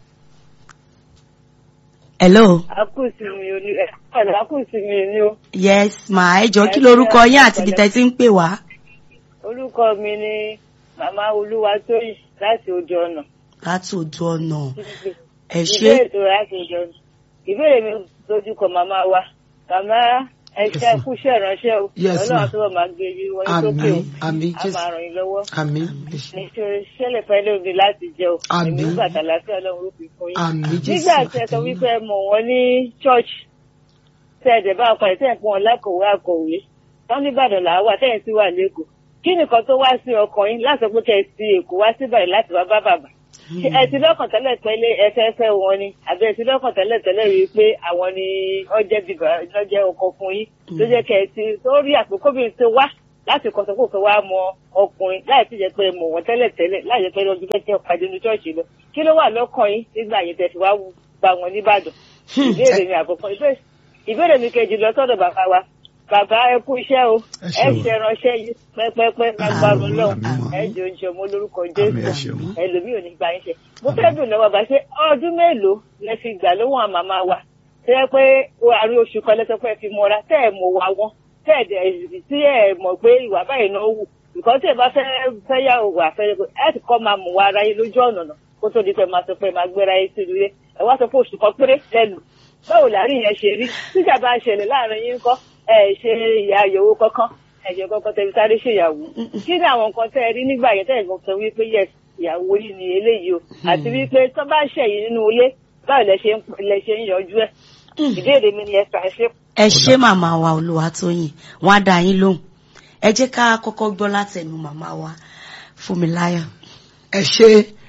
Speaker 1: hello.
Speaker 4: àkùsì mi ò ní ẹ ọ̀nà àkùsì mi ni o.
Speaker 1: yes ma ẹ jọ kí lorúkọ yín àti ibi tẹ́ ti ń pè wá.
Speaker 4: orúkọ mi ni màmá olúwatóyìn láti ojú ọ̀nà.
Speaker 1: láti ojú ọ̀nà ẹ ṣe.
Speaker 4: ìbéèrè tó láti ojú ọ̀nà ìbéèrè mi lójú kọ màmá wa màmá ẹṣẹ kúṣẹ́ ìránṣẹ́ o Ọlọ́run àtúbọ̀ máa gbé yín wọlé sókè o
Speaker 3: àmín
Speaker 4: a máa ràn yín lọ́wọ́
Speaker 3: àmín
Speaker 4: nítorí ṣẹlẹ̀ fẹ́ lóde láti jẹ o
Speaker 3: Àmín.
Speaker 4: èmi gbàtà láti Ọlọ́run ó fi fún yín.
Speaker 3: àmín jésù
Speaker 4: nígbà tí ẹ sọ wípé ẹ mọ̀ wọ́n ní church tẹ́ ẹ dẹ̀ bá ọkọ̀ ẹ̀ tẹ́ ẹ̀ fún wọn lákòwé àkọ̀wé wọ́n ní Ìbàdàn làá wà tẹ́yìn sí wà lẹ́kọ̀ọ́ kí nìkan tó wá sí ọkàn yín láti pé kẹ́ ẹ ti èkó wá síbẹ̀ láti wá bá bàbá Ṣé ẹ ti lọ́kàn tẹ́lẹ̀ tẹ́lẹ̀ ẹfẹ́fẹ́ wọn ni àbí ẹ ti lọ́kàn tẹ́lẹ̀ tẹ́lẹ̀ rí i pé àwọn ni ọjẹ́ bíbá lọ́jẹ́ ọkọ fún yín tó jẹ́ kẹ́ ẹ ti tó rí àpékóbìnrin tó wá láti kọ́ sọ́kò fẹ́ wá mọ ọkùnrin láì ti jẹ́ pé mọ̀ wọ́n tẹ́lẹ̀ tẹ́lẹ̀ láì jẹ́ pé lọ́dún fẹ́ tẹ́ pàdé ní ṣọ́ọ̀ṣì lọ kí ló wà lọ́kàn yín nígbà yẹn tẹ́ fi wá gba wọn nìbàdàn ìbéèrè mi àkọ́kọ́ ìbéèrè mi kejì lọ sọ́dọ̀ bàbá wa bàbá ẹ kú iṣẹ́ o ẹ ṣe ránṣẹ́ yìí pẹ́pẹ́pẹ́ lágbára Ọlọ́run ẹ jẹ oúnjẹ ọmọ lórúkọ Jésù ẹlòmíì ò ní gba yín ṣe mo fẹ́ dùn lọ́wọ́ bá ṣe ọdún mélòó lẹ fi gbà lọ́wọ́ àwọn màmá wa ṣe é pé àárín oṣù kan lẹ́sọ̀ pé ẹ fi mọ́ra tẹ́ ẹ̀ mọ̀ wá wọn tẹ́ ẹ̀ dẹ̀ tí ẹ̀ mọ̀ pé ìwà báyìí náà wù nǹkan tí ẹ bá fẹ́ fẹ́ yà wò wà fẹ́ ẹ ti kọ́ máa mú wa ara yín lójú ọ̀nà náà kó tó di pé máa sọ pé máa gbéra yín sí ilé ẹ wá sọ pé oṣù kan péré lẹ́nu báwo láàrin yẹn ṣe rí tíjà bá ń ṣẹlẹ̀ láàrin yín kọ́ ẹ ṣe ìyá àyẹ̀wò kankan ẹ̀jẹ̀ kankan tẹ̀lé sáré ṣèyàwó kí ni àwọn nǹkan tẹ́ ẹ rí nígbà yẹn tẹ́ ẹ̀ gan sọ wípé yes ìyàwó yìí ni eléyìí o àti wípé tó bá ń ṣẹ̀yìn nínú ilé báwo lẹ ṣe ń lẹ ṣe ń yanjú ẹ̀ ìbéèrè mi ni ẹ fà ṣe.
Speaker 1: ẹ ṣé màmá wa Olúwatóyìn wọn á dá yín lóhùn ẹ jẹ́ ká kọ́kọ́ gbọ́ látẹnu màmá wa Fúnmiláyọ̀.
Speaker 3: ẹ ṣe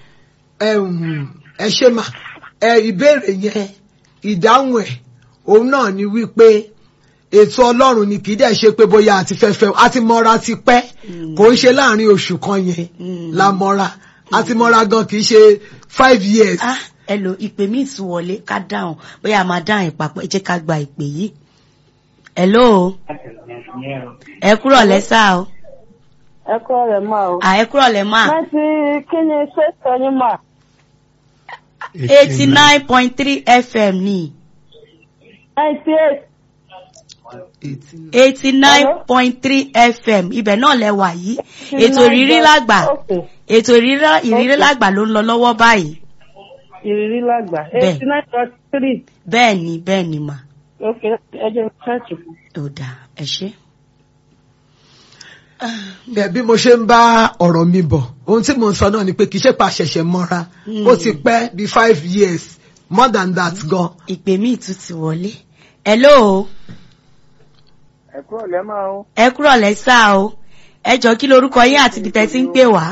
Speaker 3: ẹ ṣe mà ẹ ìbéèrè yẹn ìdáhùn ẹ̀ òun náà ni wípé ètò ọlọ́run ni kì í dẹ̀ ṣe pé bóyá àti fẹ́fẹ́ àti mọ́ra ti pẹ́ kò ń ṣe láàrin oṣù kan yẹn la mọ́ra àti mọ́ra gan kì í ṣe five years.
Speaker 1: ah ẹ lo ìpè míì tún wọlé ká dáhùn bóyá a máa dáhùn ìpapọ̀ ẹ jẹ́ ká gba ìpè yìí. hello ẹ kúrọ̀ lẹ́sà o.
Speaker 5: ẹ kúrọ̀ lẹ́ máa o.
Speaker 1: à ẹ kúrọ̀ lẹ́ máa.
Speaker 5: láti kí ni ṣé sọ ní mà.
Speaker 1: eighty nine point three fm ni.
Speaker 5: ninety eight
Speaker 1: eighty nine point three fm ibẹ̀ náà lẹ wà yìí ètò ìrírí lágbà ètò ìrírí lágbà ló ń lọ lọ́wọ́ báyìí.
Speaker 5: ìrírí lágbà eighty nine point three.
Speaker 1: bẹ́ẹ̀ ni bẹ́ẹ̀ ni mà.
Speaker 5: ok ẹ jẹ́ ṣáàtì.
Speaker 1: ó dà ẹ ṣe.
Speaker 3: bí mo ṣe ń bá ọ̀rọ̀ mi bọ̀ ohun tí mo ń sọ náà ni pé kì í ṣe pa ṣẹ̀ṣẹ̀ mọ́ra ó ti pẹ́ bí five years more than that gan.
Speaker 1: ìpè míì tún ti wọlé. hello
Speaker 6: ẹ kúrò lẹ́ máa o.
Speaker 1: ẹ kúrò lẹ́ sá o ẹ jọ kí lorúkọ yín àti ibi tẹ́ ti ń pè wá.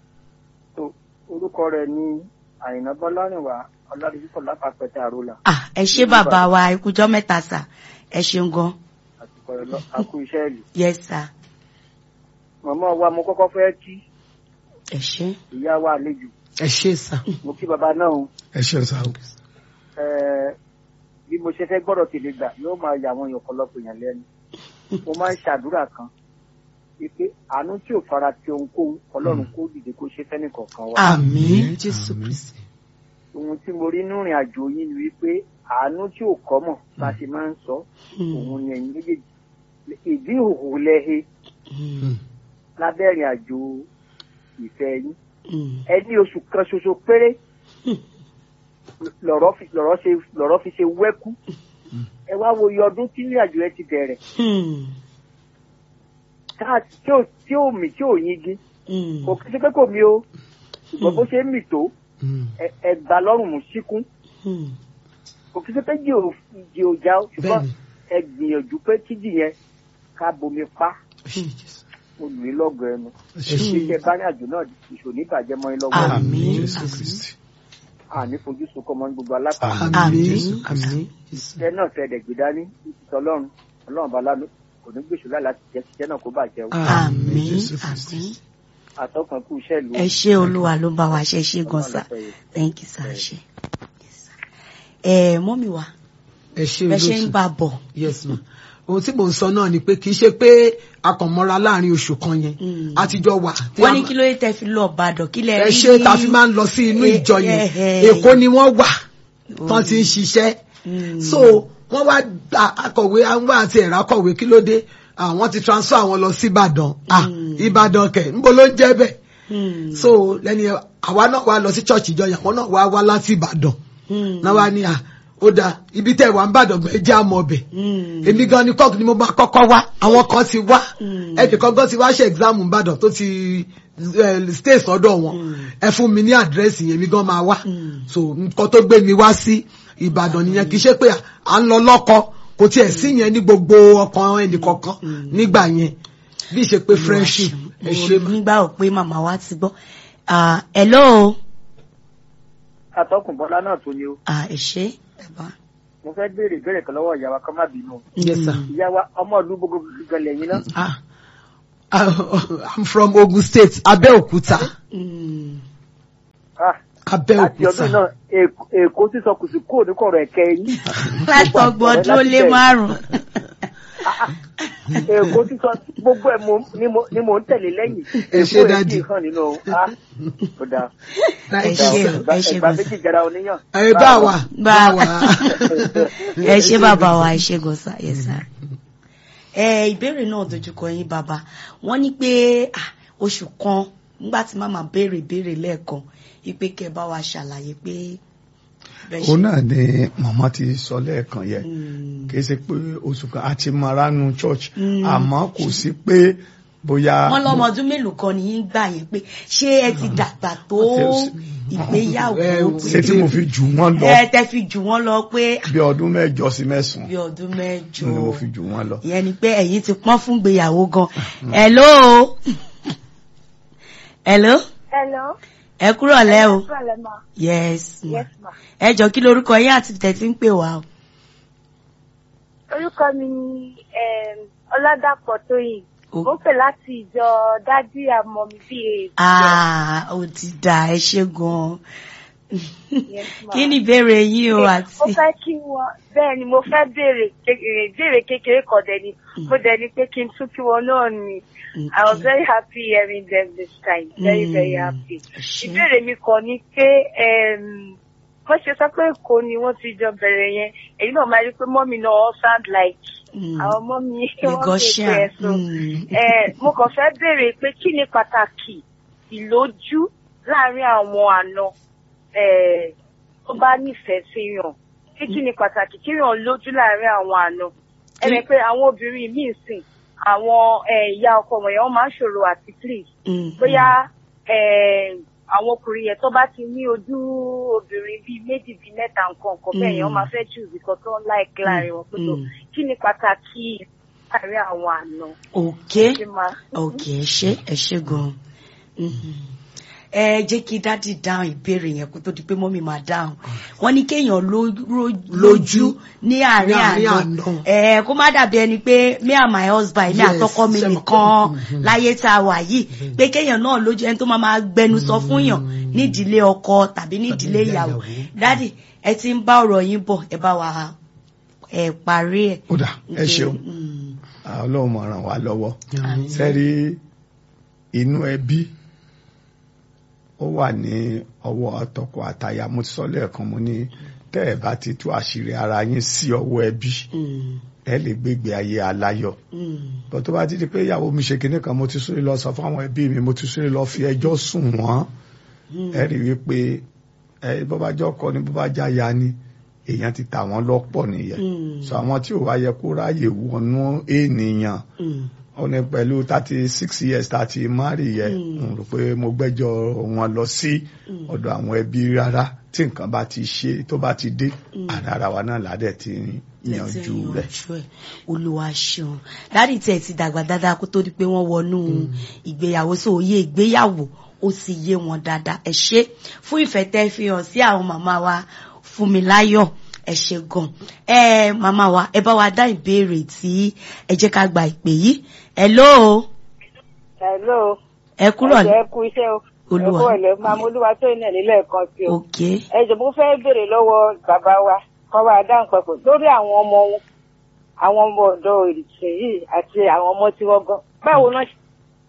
Speaker 6: orúkọ rẹ̀ ni àyìnà bọ́lárìnwá ọládùúgbò lápapẹ̀tẹ̀ àrólà.
Speaker 1: à ẹ ṣé bàbá wa ikújọ́ mẹ́ta sà ẹ ṣeun gan.
Speaker 6: àtìkọ rẹ lọ àkú iṣẹ́ ìlú.
Speaker 1: yes sir.
Speaker 6: màmá wa mo kọ́kọ́ fẹ́ kí.
Speaker 1: ẹ ṣé.
Speaker 6: ìyá wa àlejò.
Speaker 3: ẹ ṣé sà.
Speaker 6: mo kí bàbá náà o.
Speaker 2: ẹ ṣé sà o.
Speaker 6: ẹẹ bí mo ṣe fẹ́ gbọ́dọ̀ tèlé gbà yóò máa yà àwọn èèyàn ọ̀pọ̀lọpọ̀ èèyàn lẹ́nu mo máa ń ṣàdúrà kan wípé àánú tí ò fara ti ohunkóhun ọlọ́run kó dìde kó ṣe fẹ́ni kọ̀ọ̀kan wa.
Speaker 1: àmín jésù kristi.
Speaker 6: ohun tí mo rí nínú ìrìn àjò yín ni wípé àánú tí ò kọ́ mọ̀ bá ṣe máa ń sọ òun ni ẹ̀yin méjèèjì ìdí òhò lẹ́he lábẹ́ ìrìn àjò ìfẹ́ yín ẹ ní oṣù kan ṣoṣo péré lọ̀rọ̀ fi ṣe wẹ́kú ẹ wá wo iye ọdún tí ìrìnàjò ẹ ti bẹ̀rẹ̀ tí ò mì tí ò yingi kò kí sí pé kò mí o ṣùgbọ́n bó ṣe ń mì tó ẹ gbà lọ́rùn mú síkún kò kí sí pé jì ò já ṣùgbọ́n ẹ gbìyànjú pé kíjì yẹn ká bomi pa mo lù í lọ́gọ̀ ẹnu iṣẹ́ báyìí àjò náà ìṣòní ìbàjẹ́ mọ́ ẹ lọ́wọ́
Speaker 1: àmín
Speaker 6: àní fojú sunkún mọ́ ní gbogbo alápàá
Speaker 1: àmín àmín
Speaker 6: iṣẹ́ náà fẹ́ dẹ̀ gbé dání ìtìtọ́ ọlọ́run ọlọ́run bá lánàá kò ní gbèsè láì láti jẹ́ iṣẹ́ náà kó bàjẹ́ o.
Speaker 1: àmín àmín
Speaker 6: àtọkùn kú iṣẹ́ ìlú.
Speaker 1: ẹ ṣé olúwa ló bá wa ṣe ṣe gan sa thank you sir ṣe. ẹ mọ́mí wa
Speaker 3: ẹ ṣé
Speaker 1: bẹ ṣe ń bá bọ̀.
Speaker 3: yes ma ohun tí mò ń sọ náà ni pé kì í ṣe pé akànmọ́ra láàrin oṣù kan yẹn àtijọ́ wà.
Speaker 1: wọ́n ní kí ló yẹ tẹ́ fi lọ Ìbàdàn kí lẹ rí.
Speaker 3: ẹ ṣe ta fi máa ń lọ sí inú ìjọ yẹn Èkó ni wọ́n wà tán ti ń ṣiṣẹ́ so wọ́n wá akọ̀wé àwọn àti ẹ̀rọ akọ̀wé kí ló dé àwọn ti transfer àwọn lọ sí Ìbàdàn ah Ìbàdàn kẹ̀ níbo ló ń jẹ́ bẹ́ẹ̀ so lẹ́ni àwa náà wá lọ sí church ìjọ yẹn àwọn náà wá wá láti Ìbàdàn náà wá ní à ó da ibi tẹ́ wà ń bàdàn gbẹ jẹ́ àmọ́ ọbẹ̀ èmi gan ni kọ́ọ̀kì ni mo bá kọ́kọ́ wá àwọn kan ti wá ẹnìkan gan ti wá ṣe exam ń bàdàn tó ti stay sọ́dọ̀ wọn ẹ fún mi ní àdírẹ́sì yẹn mi gan máa wá so nǹkan tó gbé mi wá sí Ìbàdàn nìyẹn kì í ṣe pé à ń lọ lọ́kọ kò tiẹ̀ sí yẹn ní gbogbo ọkàn ẹnìkọ̀ọ̀kan nígbà yẹn bí ṣe pé friendship ẹ ṣe
Speaker 1: mo nígbà ò pé màmá wa ti gbọ́ hello.
Speaker 6: atọ́kùn bọ́lá náà tó ni o.
Speaker 1: ẹ ṣe bàbá.
Speaker 6: mo fẹ́ béèrè ìbéèrè kan lọ́wọ́ ìyá wa kọ́ má bínú.
Speaker 3: yes sir.
Speaker 6: ìyá wa ọmọ ìlú gbogbo gẹlẹ̀ yín náà.
Speaker 3: ah i'm from Ogun State Abẹ́òkúta.
Speaker 6: ah láti ọdún náà èkó sísọ kùsù kúrò ní kọ̀rọ̀ ẹ̀kẹ́ yín.
Speaker 1: látọgbọ̀n ọdún ó lé márùn-ún.
Speaker 6: èkó sísọ gbogbo ẹ̀ ni mò ń tẹ̀lé lẹ́yìn.
Speaker 3: ẹ ṣe dájú.
Speaker 6: èkó ẹ̀ hàn nínú ó dáa.
Speaker 1: ẹ ṣe ẹ ṣe
Speaker 6: ẹgbà méjì jara oníyàn.
Speaker 3: ẹ bá wa bá wa.
Speaker 1: ẹ ṣe bàbá wa ẹ ṣe gọ́sà yẹ sá. ẹ ìbéèrè náà dojúkọ yín bàbá wọ́n ní pé oṣù kan nígbà tí màmá béèrè béèrè lẹ́ẹ̀kan ipe kẹ bá wa ṣàlàyé pé.
Speaker 2: òun náà ni màmá ti sọ lẹ́ẹ̀kan yẹn kì í ṣe pé oṣù kan àti maranu church àmọ́ kò sí pé bóyá.
Speaker 1: wọ́n lọ́mọ ọdún mélòó kan ní í gbà yẹn pé ṣé ẹ ti dàgbà tó ìgbéyàwó.
Speaker 2: ṣé tí mo fi jù wọ́n lọ.
Speaker 1: ẹ tẹ fi jù wọ́n lọ pé.
Speaker 2: bí ọdún mẹ́jọ sí mẹ́sàn-án.
Speaker 1: bí ọdún mẹ́jọ.
Speaker 2: ni mo fi jù wọ́n lọ.
Speaker 1: ìyẹn ni pé ẹ̀yin ti pọ́n fún ìgbéyàwó gan. hello. hello.
Speaker 7: hello
Speaker 1: ẹ kúrò lẹ́ o.
Speaker 7: ma.
Speaker 1: yes ma.
Speaker 7: yes ma.
Speaker 1: ẹ jọ kí lorúkọ yín àti tẹ̀sí ń pè wá o.
Speaker 7: orúkọ mi ni ọládàpọ̀ tóyìn mo pè láti ìjọ dádì àmọ́ mi bí èèyàn.
Speaker 1: ah ó ti dà ẹ ṣe gan-an kí ni ìbéèrè yín o àti.
Speaker 7: mo fẹ́ kí wọ́n bẹ́ẹ̀ ni mo fẹ́ béèrè béèrè kékeré kan dẹ̀ ni mo dẹ̀ ni pé kí n tún kí wọn náà ni. I was very happy hearing them this time. Very, mm. very happy. Ìbéèrè mi kàn ní pé wọ́n ṣe sọ pé Èkó ni wọ́n ti jọ bẹ̀rẹ̀ yẹn. Èyí náà máa rí pé mọ́mí náà all sound like àwọn mọ́mí wọ́n ṣe pé ẹ̀sùn. Mo kàn fẹ́ béèrè pé kí ni pàtàkì ìlójú láàárín àwọn àna tó bá nífẹ̀ẹ́ sí yàn. Kí kí ni pàtàkì kí yàn lójú láàárín àwọn àna. Ẹ̀rẹ̀ pé àwọn obìnrin míì sìn àwọn ìyá ọkọ wọ̀nyẹn wọ́n máa ń ṣòro àti please bóyá àwọn ọkùnrin yẹn tó bá ti ní ojú obìnrin bíi méjì bíi mẹ́ta nǹkan nǹkan bẹ́ẹ̀ yẹn wọ́n máa fẹ́ choose nǹkan tó ń láìkí láàrin wọn pẹ̀lú kí ni pàtàkì láàrin àwọn àna.
Speaker 1: ok ok ẹ ṣe ẹ ṣe gan-an ẹ jẹ́ kí dádì dáhùn ìbéèrè yẹn kó tó di pé mọ́mí máa dáhùn wọ́n ní kéèyàn lójú ní àárín àná ẹ kó má dàbí ẹni pé me and my husband mi àtọkọ mi nìkan láyé tá a wà yìí pé kéèyàn náà lójú ẹni tó máa máa gbẹnu sọ fún yàn nídìílé ọkọ tàbí nídìílé ìyàwó dádì ẹ ti ń bá ọ̀rọ̀ yín bọ̀ ẹ bá wa ẹ parí ẹ.
Speaker 2: ó dà ẹ ṣeun ọlọ́run mọ̀ ràn wá lọ́wọ́ sẹ́rí inú ẹbí ó wà ní ọwọ́ ọtọkọ àtaya mo ti sọ lẹ́ẹ̀kan mo ní tẹ́ ẹ̀ bá ti tú àṣírí ara yín sí ọwọ́ ẹbí ẹ lè gbégbé ayé aláyọ̀ bó tó bá ti di pé ìyàwó mi ṣe kinní kan mo ti súré lọ sọ fún àwọn ẹbí mi mo ti súré lọ fi ẹjọ́ sùn wọ́n ẹ rí i pé ẹ bó bá jọ kọ ni bó bá já ya ni èèyàn ti tà wọ́n lọ́pọ̀ nìyẹn sọ àwọn tí ò wá yẹ kó ráyè wọnú ènìyàn ó ní pẹ̀lú thirty six years thirty mari yẹ n rò pé mo gbẹ́jọ́ wọn lọ sí ọ̀dọ̀ àwọn ẹbí rárá tí nǹkan bá ti ṣe tó bá ti dé àdára wa náà ládẹ̀ ti yanjú rẹ̀.
Speaker 1: olúwa ṣeun dáàdì tẹ̀ ti dàgbà dáadáa kó tó di pé wọ́n wọnú ìgbéyàwó sí òye ìgbéyàwó ó sì yé wọn dáadáa ẹ ṣé fún ìfẹ́ tẹ́ fi hàn sí àwọn màmá wa Fúnmiláyọ̀ ẹ ṣé gan ẹ màmá wa ẹ bá wa dá ìbéèrè tí ẹ jẹ́ ká gba ìpè yìí hello.
Speaker 4: hello.
Speaker 1: ẹ kúrò
Speaker 4: ní. ẹ kú iṣẹ́ o.
Speaker 1: olúwa
Speaker 4: ẹ kú ọ̀lẹ́ máa mú olúwa tó iná nílẹ̀ kan sí o.
Speaker 1: ok.
Speaker 4: ẹ jọ̀ọ́ mo fẹ́ béèrè lọ́wọ́ bàbá wa kọ́ wa dáhùn papọ̀ lórí àwọn ọmọ wọn àwọn ọmọ ọ̀dọ́ ìrìnsè yìí àti àwọn ọmọ tí wọ́n gan báwo náà ṣe.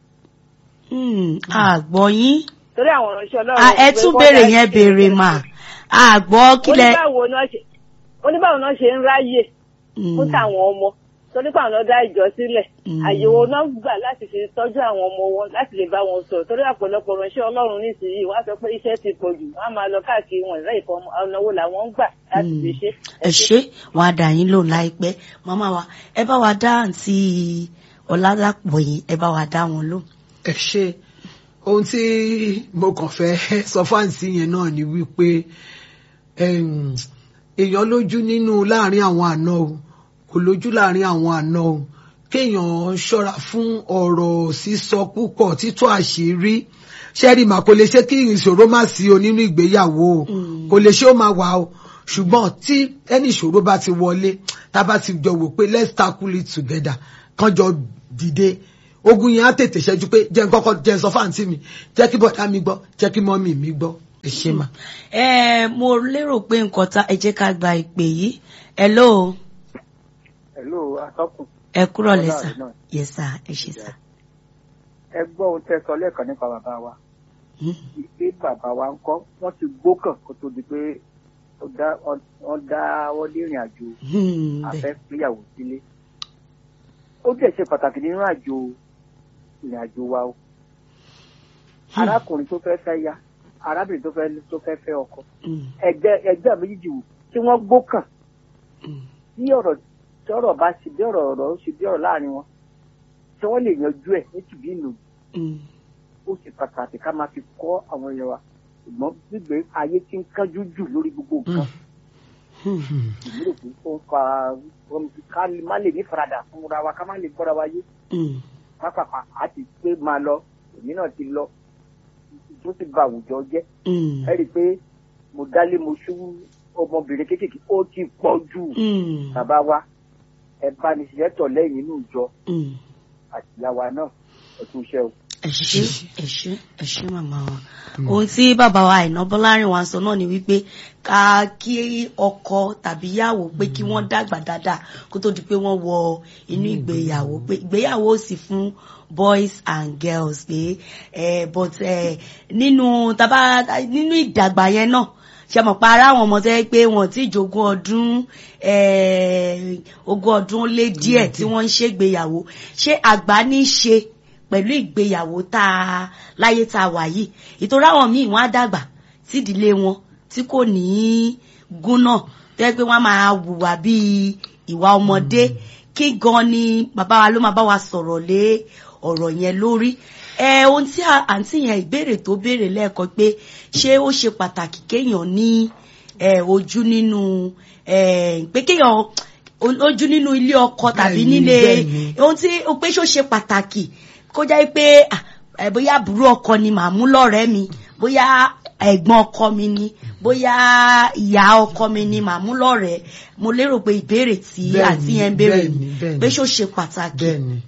Speaker 1: àgbọ̀ yín.
Speaker 4: torí àwọn ìránṣẹ́ ọlọ́run.
Speaker 1: ẹ tún béèrè yẹn béèrè mà àgbọ̀ kílẹ̀.
Speaker 4: oníbàwò náà ṣe oníbàwò náà ṣe ń ráyè fún táwọn ọmọ torí pé àwọn ọ̀dọ́ ìjọ sílẹ̀ àyẹ̀wò náà gbà láti fi tọ́jú àwọn ọmọ wọn láti lè bá wọn sọ̀rọ̀ torí àpọ̀lọpọ̀ ránṣẹ́ ọlọ́run nísìnyí wọ́n á sọ pé iṣẹ́ ti pọ̀ jù wọ́n á máa lọ káàkiri wọn ìrẹ́ ìfọ̀ ọ̀nà wo làwọn ń gbà láti fi ṣe.
Speaker 1: ẹ ṣe wọn á dà yín lò láìpẹ́ màmá wa ẹ bá wa dá àǹtí ọ̀làdàpọ̀ yìí ẹ bá wa dá wọn lò.
Speaker 3: ẹ ṣe ohun tí mo kàn fẹ́ sọ fáǹsì yẹn náà ni wípé èèyàn lójú nínú láàrin àwọn àna o kò lójú láàrin àwọn àna o kéèyàn ṣọ́ra fún ọ̀rọ̀ sísọ púpọ̀ títọ́ àṣírí ṣẹ́rí mà kò lè ṣe kí ìṣòro má sí o nínú ìgbéyàwó o kò lè ṣe ó máa wà o ṣùgbọ́n tí ẹni ìṣòro bá ti wọlé tá a bá ti jọ wò pé let's tackle it together kán jọ dìde ogun yẹn á tètè ṣẹ́jú pé jẹ́ n kọ́kọ́ jẹ́ n sọ fáǹtì mi jẹ́ kí bọ̀dá mi gbọ́ jẹ́ kí mọ́mì mi gbọ́ ẹ ṣe mà.
Speaker 1: ẹ mo lérò pé nǹkan tá ẹ jẹ́ ká gba ìpè yìí hello
Speaker 6: hello atọ́kùn.
Speaker 1: ẹ kúrọ̀ lẹ́sà yes sir ẹ ṣe sà.
Speaker 6: ẹ gbọ́ ohun tẹ́ sọ lẹ́ẹ̀kan nípa bàbá wa pé bàbá wa ń kọ́ wọ́n ti gbókàn kó tó di pé wọ́n dá wọ́n lé ìrìn àjò afẹ́ péyàwó sílé ó dẹ̀ ṣe pàtàkì nínú àjò ìrìn àjò wa o arákùnrin tó fẹ́ fẹ́ ya arábìnrin tó fẹ́ tó fẹ́ fẹ́ ọkọ ẹgbẹ́ ẹgbẹ́ méjìjì wò tí wọ́n gbókàn bí ọ̀rọ̀ tí ọ̀rọ̀ bá ṣe bí ọ̀rọ̀ ọ̀rọ̀ ṣe bí ọ̀rọ̀ láàrin wọn tí wọ́n lè yanjú ẹ̀ ní tìbí ìlú ó ṣe pàtàkì ká máa fi kọ́ àwọn èèyàn wa ṣùgbọ́n gbígbé ayé tí ń kánjú jù lórí gbogbo nǹkan ìmúlò pé ó ń fa ká má lè ní faradà fúnra wa ká má lè gbọ́ra wa yé pápápá a ti pé máa lọ èmi náà ti lọ tó ti ba àwùjọ jẹ́ ẹ rí i pé mo dálé mo ṣú ọmọbìnrin kéékèèké ó ti pọ̀ jù bàbá wa ẹ bá ní ṣiṣẹ́ tọ̀ lẹ́yìn inú ìjọ àtìyáwa náà ẹ tún ṣe o
Speaker 1: ẹ ṣé ẹ ṣé ẹ ṣé màmá wa ohun tí bàbá wa Àìná Bọ́lárìn wa sọ náà ni wípé ká kí ọkọ tàbí ìyàwó pé kí wọ́n dàgbà dáadáa kó tó di pé wọ́n wọ inú ìgbéyàwó pé ìgbéyàwó sì fún boys and girls pé ẹ but ẹ nínú tàbá nínú ìdàgbà yẹn náà ṣe mọ̀ pa ara àwọn ọmọ tẹ́ pé wọ́n ti jogún ọdún ogún ọdún lé díẹ̀ tí wọ́n ń ṣègbéyàwó ṣé àgbà ní í ṣe pẹ̀lú ìgbéyàwó tá a láyé tá a wà yìí ìtura àwọn míì wọ́n á dàgbà sídìílé wọn tí kò ní í gúnná tẹ́ pé wọ́n máa hùwà bíi ìwà ọmọdé kí gan ni bàbá wa ló máa bá wa sọ̀rọ̀ lé ọ̀rọ̀ yẹn lórí ẹ ohun tí àǹtí yẹn ìbéèrè tó béèrè lẹ́ẹ̀kan pé ṣé ó ṣe pàtàkì kéèyàn ní ojú nínú pé kéèyàn ojú nínú ilé ọkọ tàbí nílé ohun tí ó pé ṣó ṣe pàtàkì kó jẹ́ pé bóyá àbúrò ọkọ ni màá mú lọ́rẹ̀ẹ́ mi bóyá ẹ̀gbọ́n ọkọ mi ni bóyá ìyá ọkọ mi ni màá mú lọ́rẹ̀ẹ́ mo lérò pé ìbéèrè tí àti yẹn ń béèrè pé ṣó ṣe pàtàkì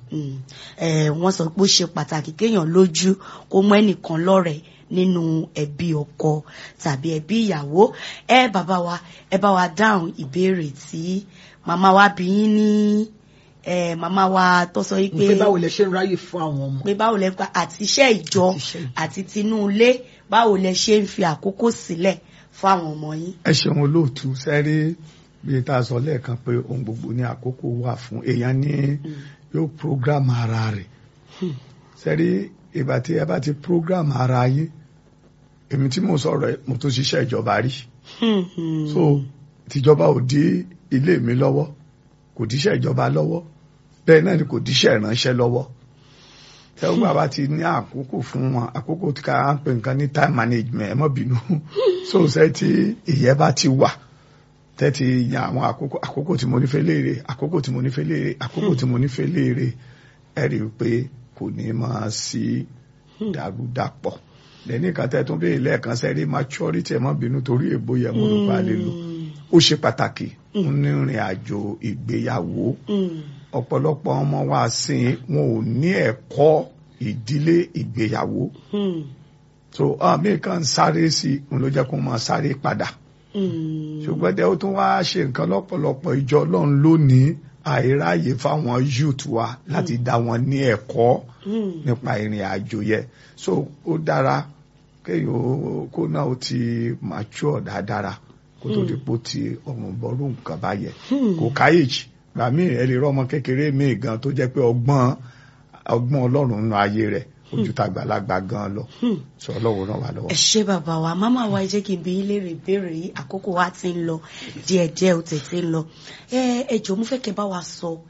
Speaker 1: wọ́n sọ pé ó ṣe pàtàkì kéèyàn lójú kó mú ẹnìkan lọ́rẹ̀ẹ́ nínú ẹbí ọkọ tàbí ẹbí ìyàwó ẹ bàbá wa ẹ bá wa dáhùn ìbéèrè tí màmá wa bí yín ní ẹ màmá wa tó sọ yìí pé
Speaker 3: pé báwo lẹ ṣe ń ráyè fún àwọn ọmọ.
Speaker 1: pé báwo lẹ pa àti iṣẹ́ ìjọ àti tinú ilé báwo lẹ ṣe ń fi àkókò sílẹ̀ fún àwọn ọmọ yín.
Speaker 2: ẹ ṣeun olóòtú sẹ́rí bíi tá a sọ lẹ́ẹ̀kan pé ohun gbogbo ní àkókò wà fún èèyàn ní yóò program ara rẹ̀ sẹ́rí ìgbà tí ẹ bá ti program ara yín èmi tí mo sọ̀rọ̀ mo tó ṣiṣẹ́ ìjọba rí so tìjọba ò dí ilé mi lọ́wọ́ kò díṣẹ́ ìjọba lọ́wọ́ bẹ́ẹ̀ náà ni kò díṣẹ́ ìránṣẹ́ lọ́wọ́ tẹ́wọ́n bàbá ti ní àkókò fún wọn àkókò tí ká ń pè nǹkan ní time management ẹ má bínú so ṣe tí ìyẹn bá ti wà tẹ́tí yan àwọn àkókò àkókò tí mo nífẹ̀ẹ́ léèrè àkókò tí mo nífẹ̀ẹ́ léèrè àkókò tí mo nífẹ̀ẹ́ léèrè ẹ rí i pé kò ní máa sí dàrúdàpọ̀ lẹ́ni kan tẹ́ tún bẹ́ẹ̀ lẹ́ẹ̀kan sẹ́rí maturity ẹ má bínú torí èbó yẹn mo ló bá lè lò ó ṣe pàtàkì nínú ìrìn àjò ìgbéyàwó ọ̀pọ̀lọpọ̀ ọmọ wa sìn wọn ò ní ẹ̀kọ́ ìdílé ìgbéyàwó so àmì kan sáré sí òun ló jẹ́ kó máa sáré padà ṣùgbọ́n dẹ́ ó tún wá ṣe nǹkan lọ́pọ̀lọpọ̀ ìjọ ọlọ́run lónìí àìráyè fáwọn youth wa láti dá wọn ní ẹ̀kọ́ nípa ìrìn àjò yẹn so ó dára kéèyàn kó náà ó ti mature dáadáa kó tó di pò tí ọmọ bọ́rú nǹkan bá yẹ kò káyèjì gbà mí ẹ lè rọ ọmọ kékeré mi gan tó jẹ́ pé ọgbọ́n ọgbọ́n ọlọ́run nínú ayé rẹ̀ ojú tàgbàlagbà gan lọ sọ ọlọ́run náà wà lọ́wọ́.
Speaker 1: ẹ ṣé bàbá wa máma wa ẹ jẹ́ kí n bi yín léèrè ìbéèrè yìí àkókò wa ti ń lọ díẹ̀díẹ̀ ó tètè ń lọ ẹ ẹ jọ̀ọ́ mo fẹ́ kẹ́ bá wa sọ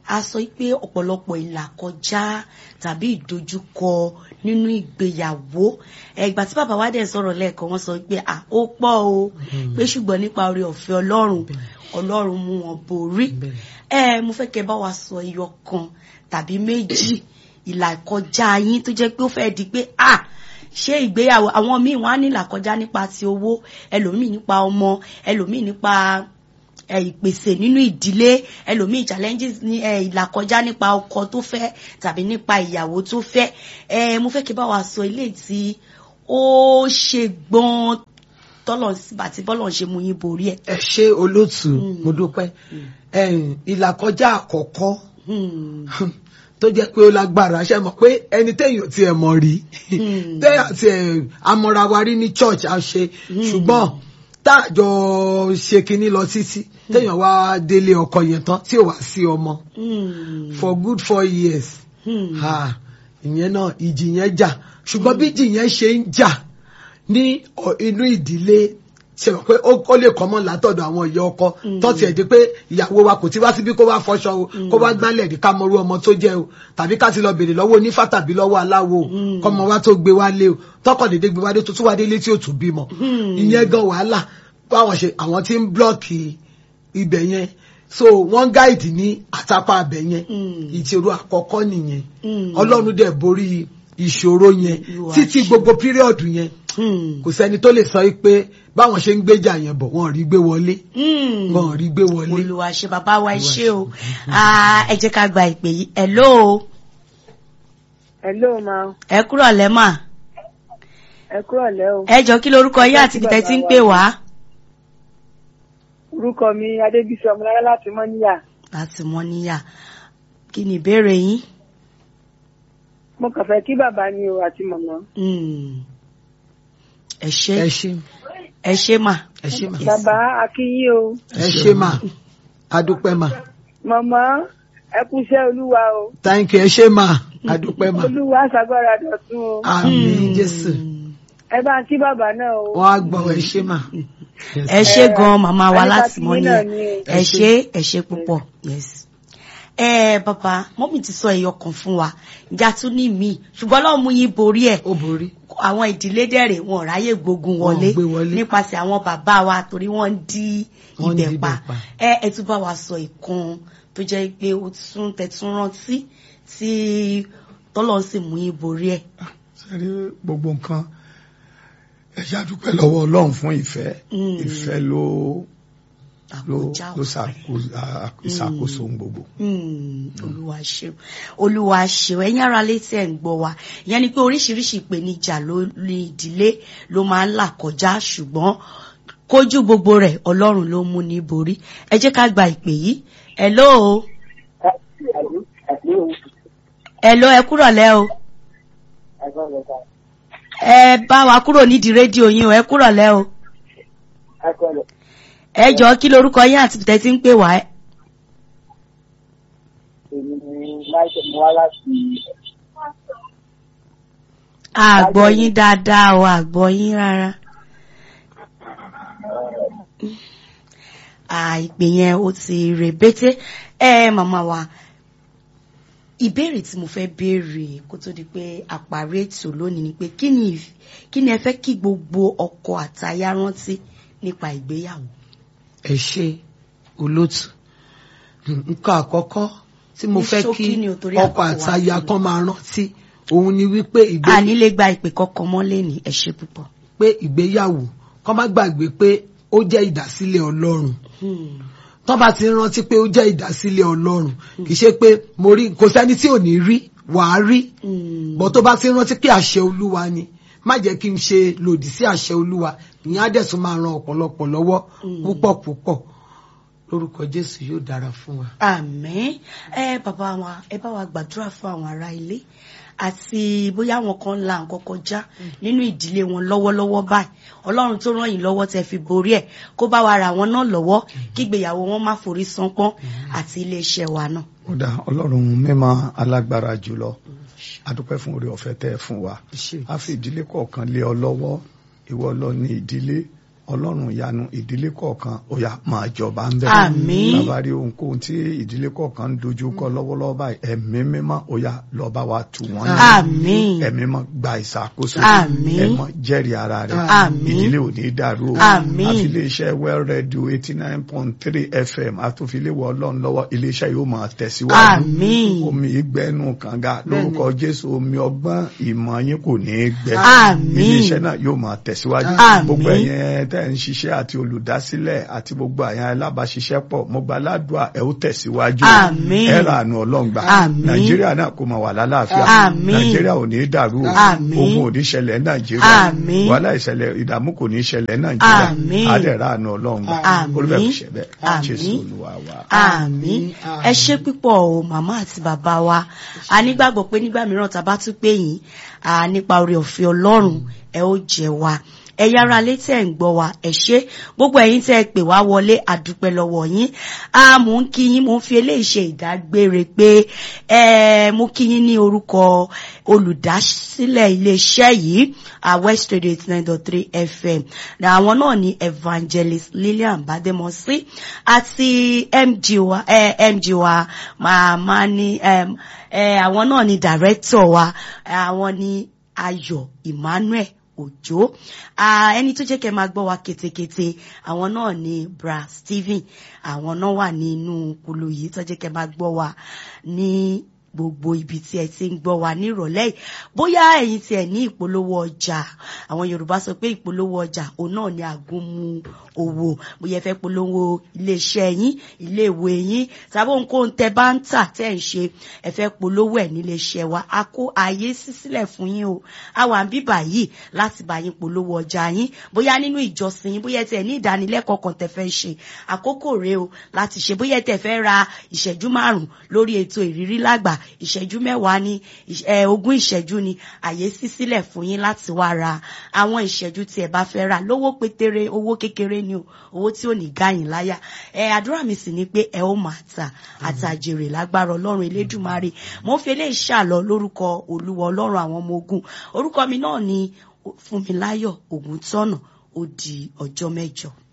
Speaker 1: a sọ pé ọ̀pọ̀lọpọ̀ ìlàkọjá tàbí ìdojúkọ nínú ìgbéyàwó ìgbà tí bàbá wa dẹ̀ sọ̀rọ̀ lẹ́ẹ̀kan wọ́n sọ pé à ó pọ̀ o pé ṣùgbọ́n nípa oore ọ̀fẹ́ ọlọ́run ọlọ́run mú wọn borí ẹ mo fẹ́ kẹ́ bá wa sọ ẹyọ kan tàbí méjì ìlàkọjá yín tó jẹ́ pé ó fẹ́ di pé à ṣé ìgbéyàwó àwọn míì wọn á ní ìlàkọjá nípa ti owó ẹlòmíì nípa ọmọ ẹlòmíì nípa ìpèsè nínú ìdílé ẹlòmíì challenges ní ìlàkọjá nípa ọkọ tó fẹ́ tàbí nípa ìyàwó tó fẹ́ ẹ mo fẹ́ kí bá wa sọ ilé tí ó ṣe gbọ́n tọ́lọ̀ àti bọ́lọ̀ ṣe mú yín borí ẹ̀.
Speaker 3: ẹ ṣe olóòtú mo dúpẹ́ ìlàkọjá àkọ́kọ́ tó jẹ́ pé ó lágbára ṣe mọ̀ pé ẹni téèyàn ti ẹ̀ mọ̀ rí téèyàn ti ẹ̀ amọ̀ra wa rí ní church a ṣe ṣùgbọ́n táàjọ ṣe kinní lọ títí téèyàn wá délé ọkọ yẹn tán tí ò wá sí ọmọ for good four years ìyẹn náà ìjì yẹn jà ṣùgbọ́n bí ìjì yẹn ṣe ń jà ní inú ìdílé ṣe mọ̀ pé ó lè kọ́mọ́ látọ̀dọ̀ àwọn ìyá ọkọ tó tiẹ̀ di pé ìyàwó wa kò ti wá síbí kó wá fọṣọ o kó wá gbálẹ̀ ní ká mọrú ọmọ tó jẹ́ o tàbí ká ti lọ bèrè lọ́wọ́ onífá tàbí lọ́wọ́ aláwo kọ́mọ wa tó gbé wálé o tọkọ̀ dédé gbé wálé tó tún wá délé tí ò tún bímọ ìyẹn gan wàhálà báwọn ṣe àwọn tí ń blọ́ọ̀kì ibẹ̀ yẹn so wọ́n gáìdì ní àtàpá abẹ yẹn ìṣòro àkọ́kọ́ nìyẹn ọlọ́run dẹ̀ borí ìṣòro yẹn títí gbogbo píríọ̀dù yẹn kò sẹ́ni tó lè sọ pé báwọn ṣe ń gbéjà yẹn bọ̀ wọ́n rí gbé wọlé wọ́n rí gbé wọlé.
Speaker 1: olùwà ṣe bàbá wa ṣe o ẹ jẹ́ ká gba ìpè yìí hello.
Speaker 5: hello ma.
Speaker 1: ẹ kúrọ̀ lẹ́ mà.
Speaker 5: ẹ kúrọ̀ lẹ́ o.
Speaker 1: ẹ jọ kí lorúkọ yín àti ibi tẹ́ ti ń pè wá.
Speaker 5: orúkọ mi adébísí ọmọlára láti mọ́níyà.
Speaker 1: láti mọ́níyà kí ni ìbéèrè yín.
Speaker 5: mo kàn fẹ́ kí bàbá ni o àti màmá.
Speaker 1: ẹ ṣé
Speaker 3: ẹ ṣé
Speaker 1: ẹ ṣé mà.
Speaker 3: ẹ ṣé mà.
Speaker 5: bàbá akínyìn o.
Speaker 3: ẹ ṣé mà adúpẹ́ mà.
Speaker 5: màmá ẹ kúṣẹ́ olúwa o.
Speaker 3: thank you ẹ ṣé mà adúpẹ́ mà.
Speaker 5: olúwa ṣàgbára dọ̀tún o.
Speaker 3: àmín jésù.
Speaker 5: ẹ bá ń kí bàbá náà o.
Speaker 3: wọ́n á gbọ́ ẹ ṣé mà.
Speaker 1: ẹ ṣé gan màmá wa láti mọ ní
Speaker 5: náà ni
Speaker 1: ẹ ṣé ẹ ṣé púpọ̀ yes. ẹ bàbá mọ́mì ti sọ ẹyọ kan fún wa ìjà tún ní mi ṣùgbọ́n Ọlọ́run mú yín borí ẹ̀
Speaker 3: ó borí.
Speaker 1: àwọn ìdílé dẹ̀rẹ̀ wọn ò ráyè gbógun wọlé
Speaker 3: Wọn ò gbé wọlé.
Speaker 1: nípasẹ̀ àwọn bàbá wa torí wọ́n ń dí
Speaker 3: Wọ́n ń dí
Speaker 1: ibẹ̀ pa
Speaker 3: ibẹ̀ pa.
Speaker 1: ẹ ẹ tún bá wa sọ ìkan tó jẹ́ pé ó tún tẹ̀tún rántí tí tọ́lọ́ sì mú yín borí ẹ̀.
Speaker 2: sẹ́rí gbogbo nǹkan ẹ ṣáà dúpẹ́ lọ́wọ́ ọlọ́run fún ìfẹ́
Speaker 1: Mm.
Speaker 2: ìfẹ́ ló ló
Speaker 1: Àkójá
Speaker 2: ló
Speaker 1: ọ̀fẹ́.
Speaker 2: ṣàkóso à- ìṣàkóso ohun gbogbo.
Speaker 1: Hmm, olúwa ṣeun olúwa ṣeun ẹ̀yin ará létí ẹ̀ ń gbọ́ wa ìyẹn ni pé oríṣiríṣi ìpèníjà ló ní ìdílé ló máa ń là kọjá ṣùgbọ́n kójú gbogbo rẹ̀ ọlọ́run ló mú ní borí ẹ jẹ́ ká gba ìpè yìí hello hello ẹ kúrọ̀ lẹ́ o ẹ bá wa kúrò nídìí rédíò yín o ẹ kúrọ̀ lẹ́ o ẹ jọ kí lorúkọ yín àti tẹ́ ti ń pè wá ẹ. àgbọ̀ yín dáadáa o àgbọ̀ yín rárá. àìpè yẹn ó ti rèbété ẹ màmá wa ìbéèrè tí mo fẹ́ béèrè kó tó di pé àparí ètò lónìí ni pé kí ni ìf- kí ni ẹ fẹ́ kí gbogbo ọkọ àtaya rántí nípa ìgbéyàwó.
Speaker 3: ẹ ṣé olótù nǹkan àkọ́kọ́ tí mo
Speaker 1: Ní
Speaker 3: fẹ́
Speaker 1: ṣókí
Speaker 3: kí
Speaker 1: ni o, torí
Speaker 3: ọkọ
Speaker 1: àkókò wa
Speaker 3: àtaya
Speaker 1: ti lọ.
Speaker 3: kan máa rántí òun ni wípé
Speaker 1: a
Speaker 3: ìgbé-
Speaker 1: ní lè gba ìpè kankan mọ́ lẹ́ni ẹ ṣé púpọ̀.
Speaker 3: pé ìgbéyàwó kọ́ má gbàgbé pé ó jẹ́ ìdásílẹ̀ ọlọ́run
Speaker 1: Hmm.
Speaker 3: tó bá ti rántí pé ó jẹ́ ìdásílẹ̀ ọlọ́run kì í ṣe pé mo rí kò sẹ́ni tí ò ní rí wàá rí
Speaker 1: Hmm.
Speaker 3: bọ́ tó bá ti rántí pé àṣẹ olúwa ni má jẹ́ kí n ṣe lòdì sí àṣẹ olúwa ìyẹn á dẹ̀ tún máa ran ọ̀pọ̀lọpọ̀ lọ́wọ́ púpọ̀ púpọ̀ lórúkọ jésù yóò dára fún wa.
Speaker 1: àmín ẹ bàbá wa ẹ bá wa gbàdúrà fún àwọn ará ilé àti bóyá àwọn kan ń la nǹkan kọjá nínú ìdílé wọn lọ́wọ́lọ́wọ́ báyìí ọlọ́run tó ràn yín lọ́wọ́ tẹ́ fi borí ẹ̀ kó bá wa ra wọn náà lọ́wọ́ kí ìgbéyàwó wọn má forí sánpọ́n àti iléeṣẹ́ wa náà.
Speaker 2: ó dá ọlọ́run mímọ́ alágbára jùlọ adúpẹ́ fún oore ọ̀fẹ́ tẹ́ ẹ fún wa
Speaker 3: Ṣé.
Speaker 2: a fi ìdílé kọ̀ọ̀kan lé ọ lọ́wọ́ ìwọ lọ ní ìdílé ọlọ́run ìyanu ìdílé kọ̀ọ̀kan ó yá máa jọba ń bẹ̀.
Speaker 1: Àmín.
Speaker 2: bàbá rí ohunkóhun tí ìdílé kọ̀ọ̀kan ń dojú kọ lọ́wọ́lọ́wọ́ báyìí ẹ̀mí mímọ́ ó yá lọ bá wa tù wọ́n nínú.
Speaker 1: Àmín.
Speaker 2: ẹ̀mí mọ́ gba ìṣàkóso.
Speaker 1: Àmín.
Speaker 2: ẹ̀mọ́ jẹ́rìí ara rẹ̀.
Speaker 1: Àmín.
Speaker 2: ìdílé ò ní dàrú o.
Speaker 1: Àmín.
Speaker 2: àfi iléeṣẹ́ well radio eighty nine point three fm àtúnfiléwọ̀ ọlọ́run lọ́wọ́ iléeṣẹ́ yóò máa tẹ̀síwájú.
Speaker 1: Àmín.
Speaker 2: omi ìgbẹ́nu kànga lórúkọ jésù omi ọgbọ́n ìmọ̀ yín kò ní í gbẹ.
Speaker 1: Àmín.
Speaker 2: iléeṣẹ́ náà yóò máa tẹ̀síwájú.
Speaker 1: Àmín.
Speaker 2: gbogbo ẹ̀yin tẹ́ ń ṣiṣẹ́ àti olùdásílẹ̀ àti gbogbo àyàn alábàáṣiṣẹ́pọ̀ mo gba aládùá ẹ̀ ó tẹ̀síwájú.
Speaker 1: Àmín.
Speaker 2: ẹ ra àánú ọlọ́ngbà.
Speaker 1: Àmín.
Speaker 2: nàìjíríà náà kò máa wà lálàáfíà.
Speaker 1: Àmín.
Speaker 2: nàìjíríà ò ní í dàrú o.
Speaker 1: Àmín.
Speaker 2: ogun ò ní ṣẹlẹ̀ ní nàìjíríà.
Speaker 1: Àmín.
Speaker 2: wàhálà ìṣẹ̀lẹ̀ ìdààmú kò ní ṣẹlẹ̀ ní nàìjíríà.
Speaker 1: Àmín.
Speaker 2: á dẹ̀ ra àánú ọlọ́ngbà.
Speaker 1: Àmín.
Speaker 2: olùbẹ̀ kò ṣẹ̀ bẹ́ẹ̀
Speaker 1: Àmín.
Speaker 2: jésù olúwa wa.
Speaker 1: àmín ẹ ṣé púpọ̀ o màmá àti bàbá wa a nígbàgbọ́ pé nígbà mìíràn tá a bá tún pè yín à, nípa oore ọ̀fẹ́ ọlọ́run ẹ ó jẹ wa ẹ yára létí ẹ̀ ń gbọ́ wa ẹ ṣé gbogbo ẹ̀yin tẹ́ ẹ pè wá wọlé àdúpẹ́ lọ́wọ́ yín a mò ń kí yín mò ń fi eléyìí ṣe ìdágbére pé ẹ mo kí yín ní orúkọ olùdásílẹ̀ iléeṣẹ́ yìí a West Radio eighty nine dot three FM na àwọn náà ní evangelist Lillian Bademosi àti MG wa eh, MG wa màmá ní em, eh, àwọn náà ní director wa àwọn ní Ayọ̀ Emmanuel Òjó Ah, ẹni tó jẹ́ kẹ́ máa gbọ́ wa ketekete àwọn náà ní Bra Stephen àwọn náà wà nínú kulu yìí tó jẹ́ kẹ́ máa gbọ́ wa ní gbogbo ibi tí ẹ ti ń gbọ́ wa nírọ̀lẹ́ yìí bóyá ẹ̀yin tí ẹ ní ìpolówó ọjà àwọn Yorùbá sọ pé ìpolówó ọjà òun náà ni àgúnmu owó bóyá ẹ fẹ́ polówó iléeṣẹ́ yín iléèwé yín tàbí ohunkóhun tẹ bá ń tà tẹ́ ń ṣe ẹ fẹ́ polówó ẹ̀ níléeṣẹ́ wa a kó ààyè sí sílẹ̀ fún yín o a wà ń bíbà yìí láti bá yín polówó ọjà yín bóyá nínú ìjọsìn yín bóyá tẹ ní ìdánilẹ́kọ̀ọ́ kan tẹ fẹ́ ṣe àkókò rèé o láti ṣe bóyá tẹ fẹ́ ra ìṣẹ́jú márùn-ún lórí ètò ìrírí lágbà ìṣẹ́jú mẹ́wàá ní ẹ, ogún ìṣẹ́jú ni àyè sí sílẹ̀ fún yín láti wá ra àwọn ìṣẹ́jú tí ẹ bá fẹ́ rà lówó pétéré owó kékeré ni o owó tí ò ní gáyìn láyà ẹ àdúrà mi sì ni pé ẹ ó máa tà àtàjèrè lágbára ọlọ́run elédùmarè mo ń fi eléyìí ṣàlọ lórúkọ olúwa ọlọ́run àwọn ọmọ ogun orúkọ mi náà ni Fúnmiláyọ̀ Ògúntọ́nà ó di ọjọ́ mẹ́jọ.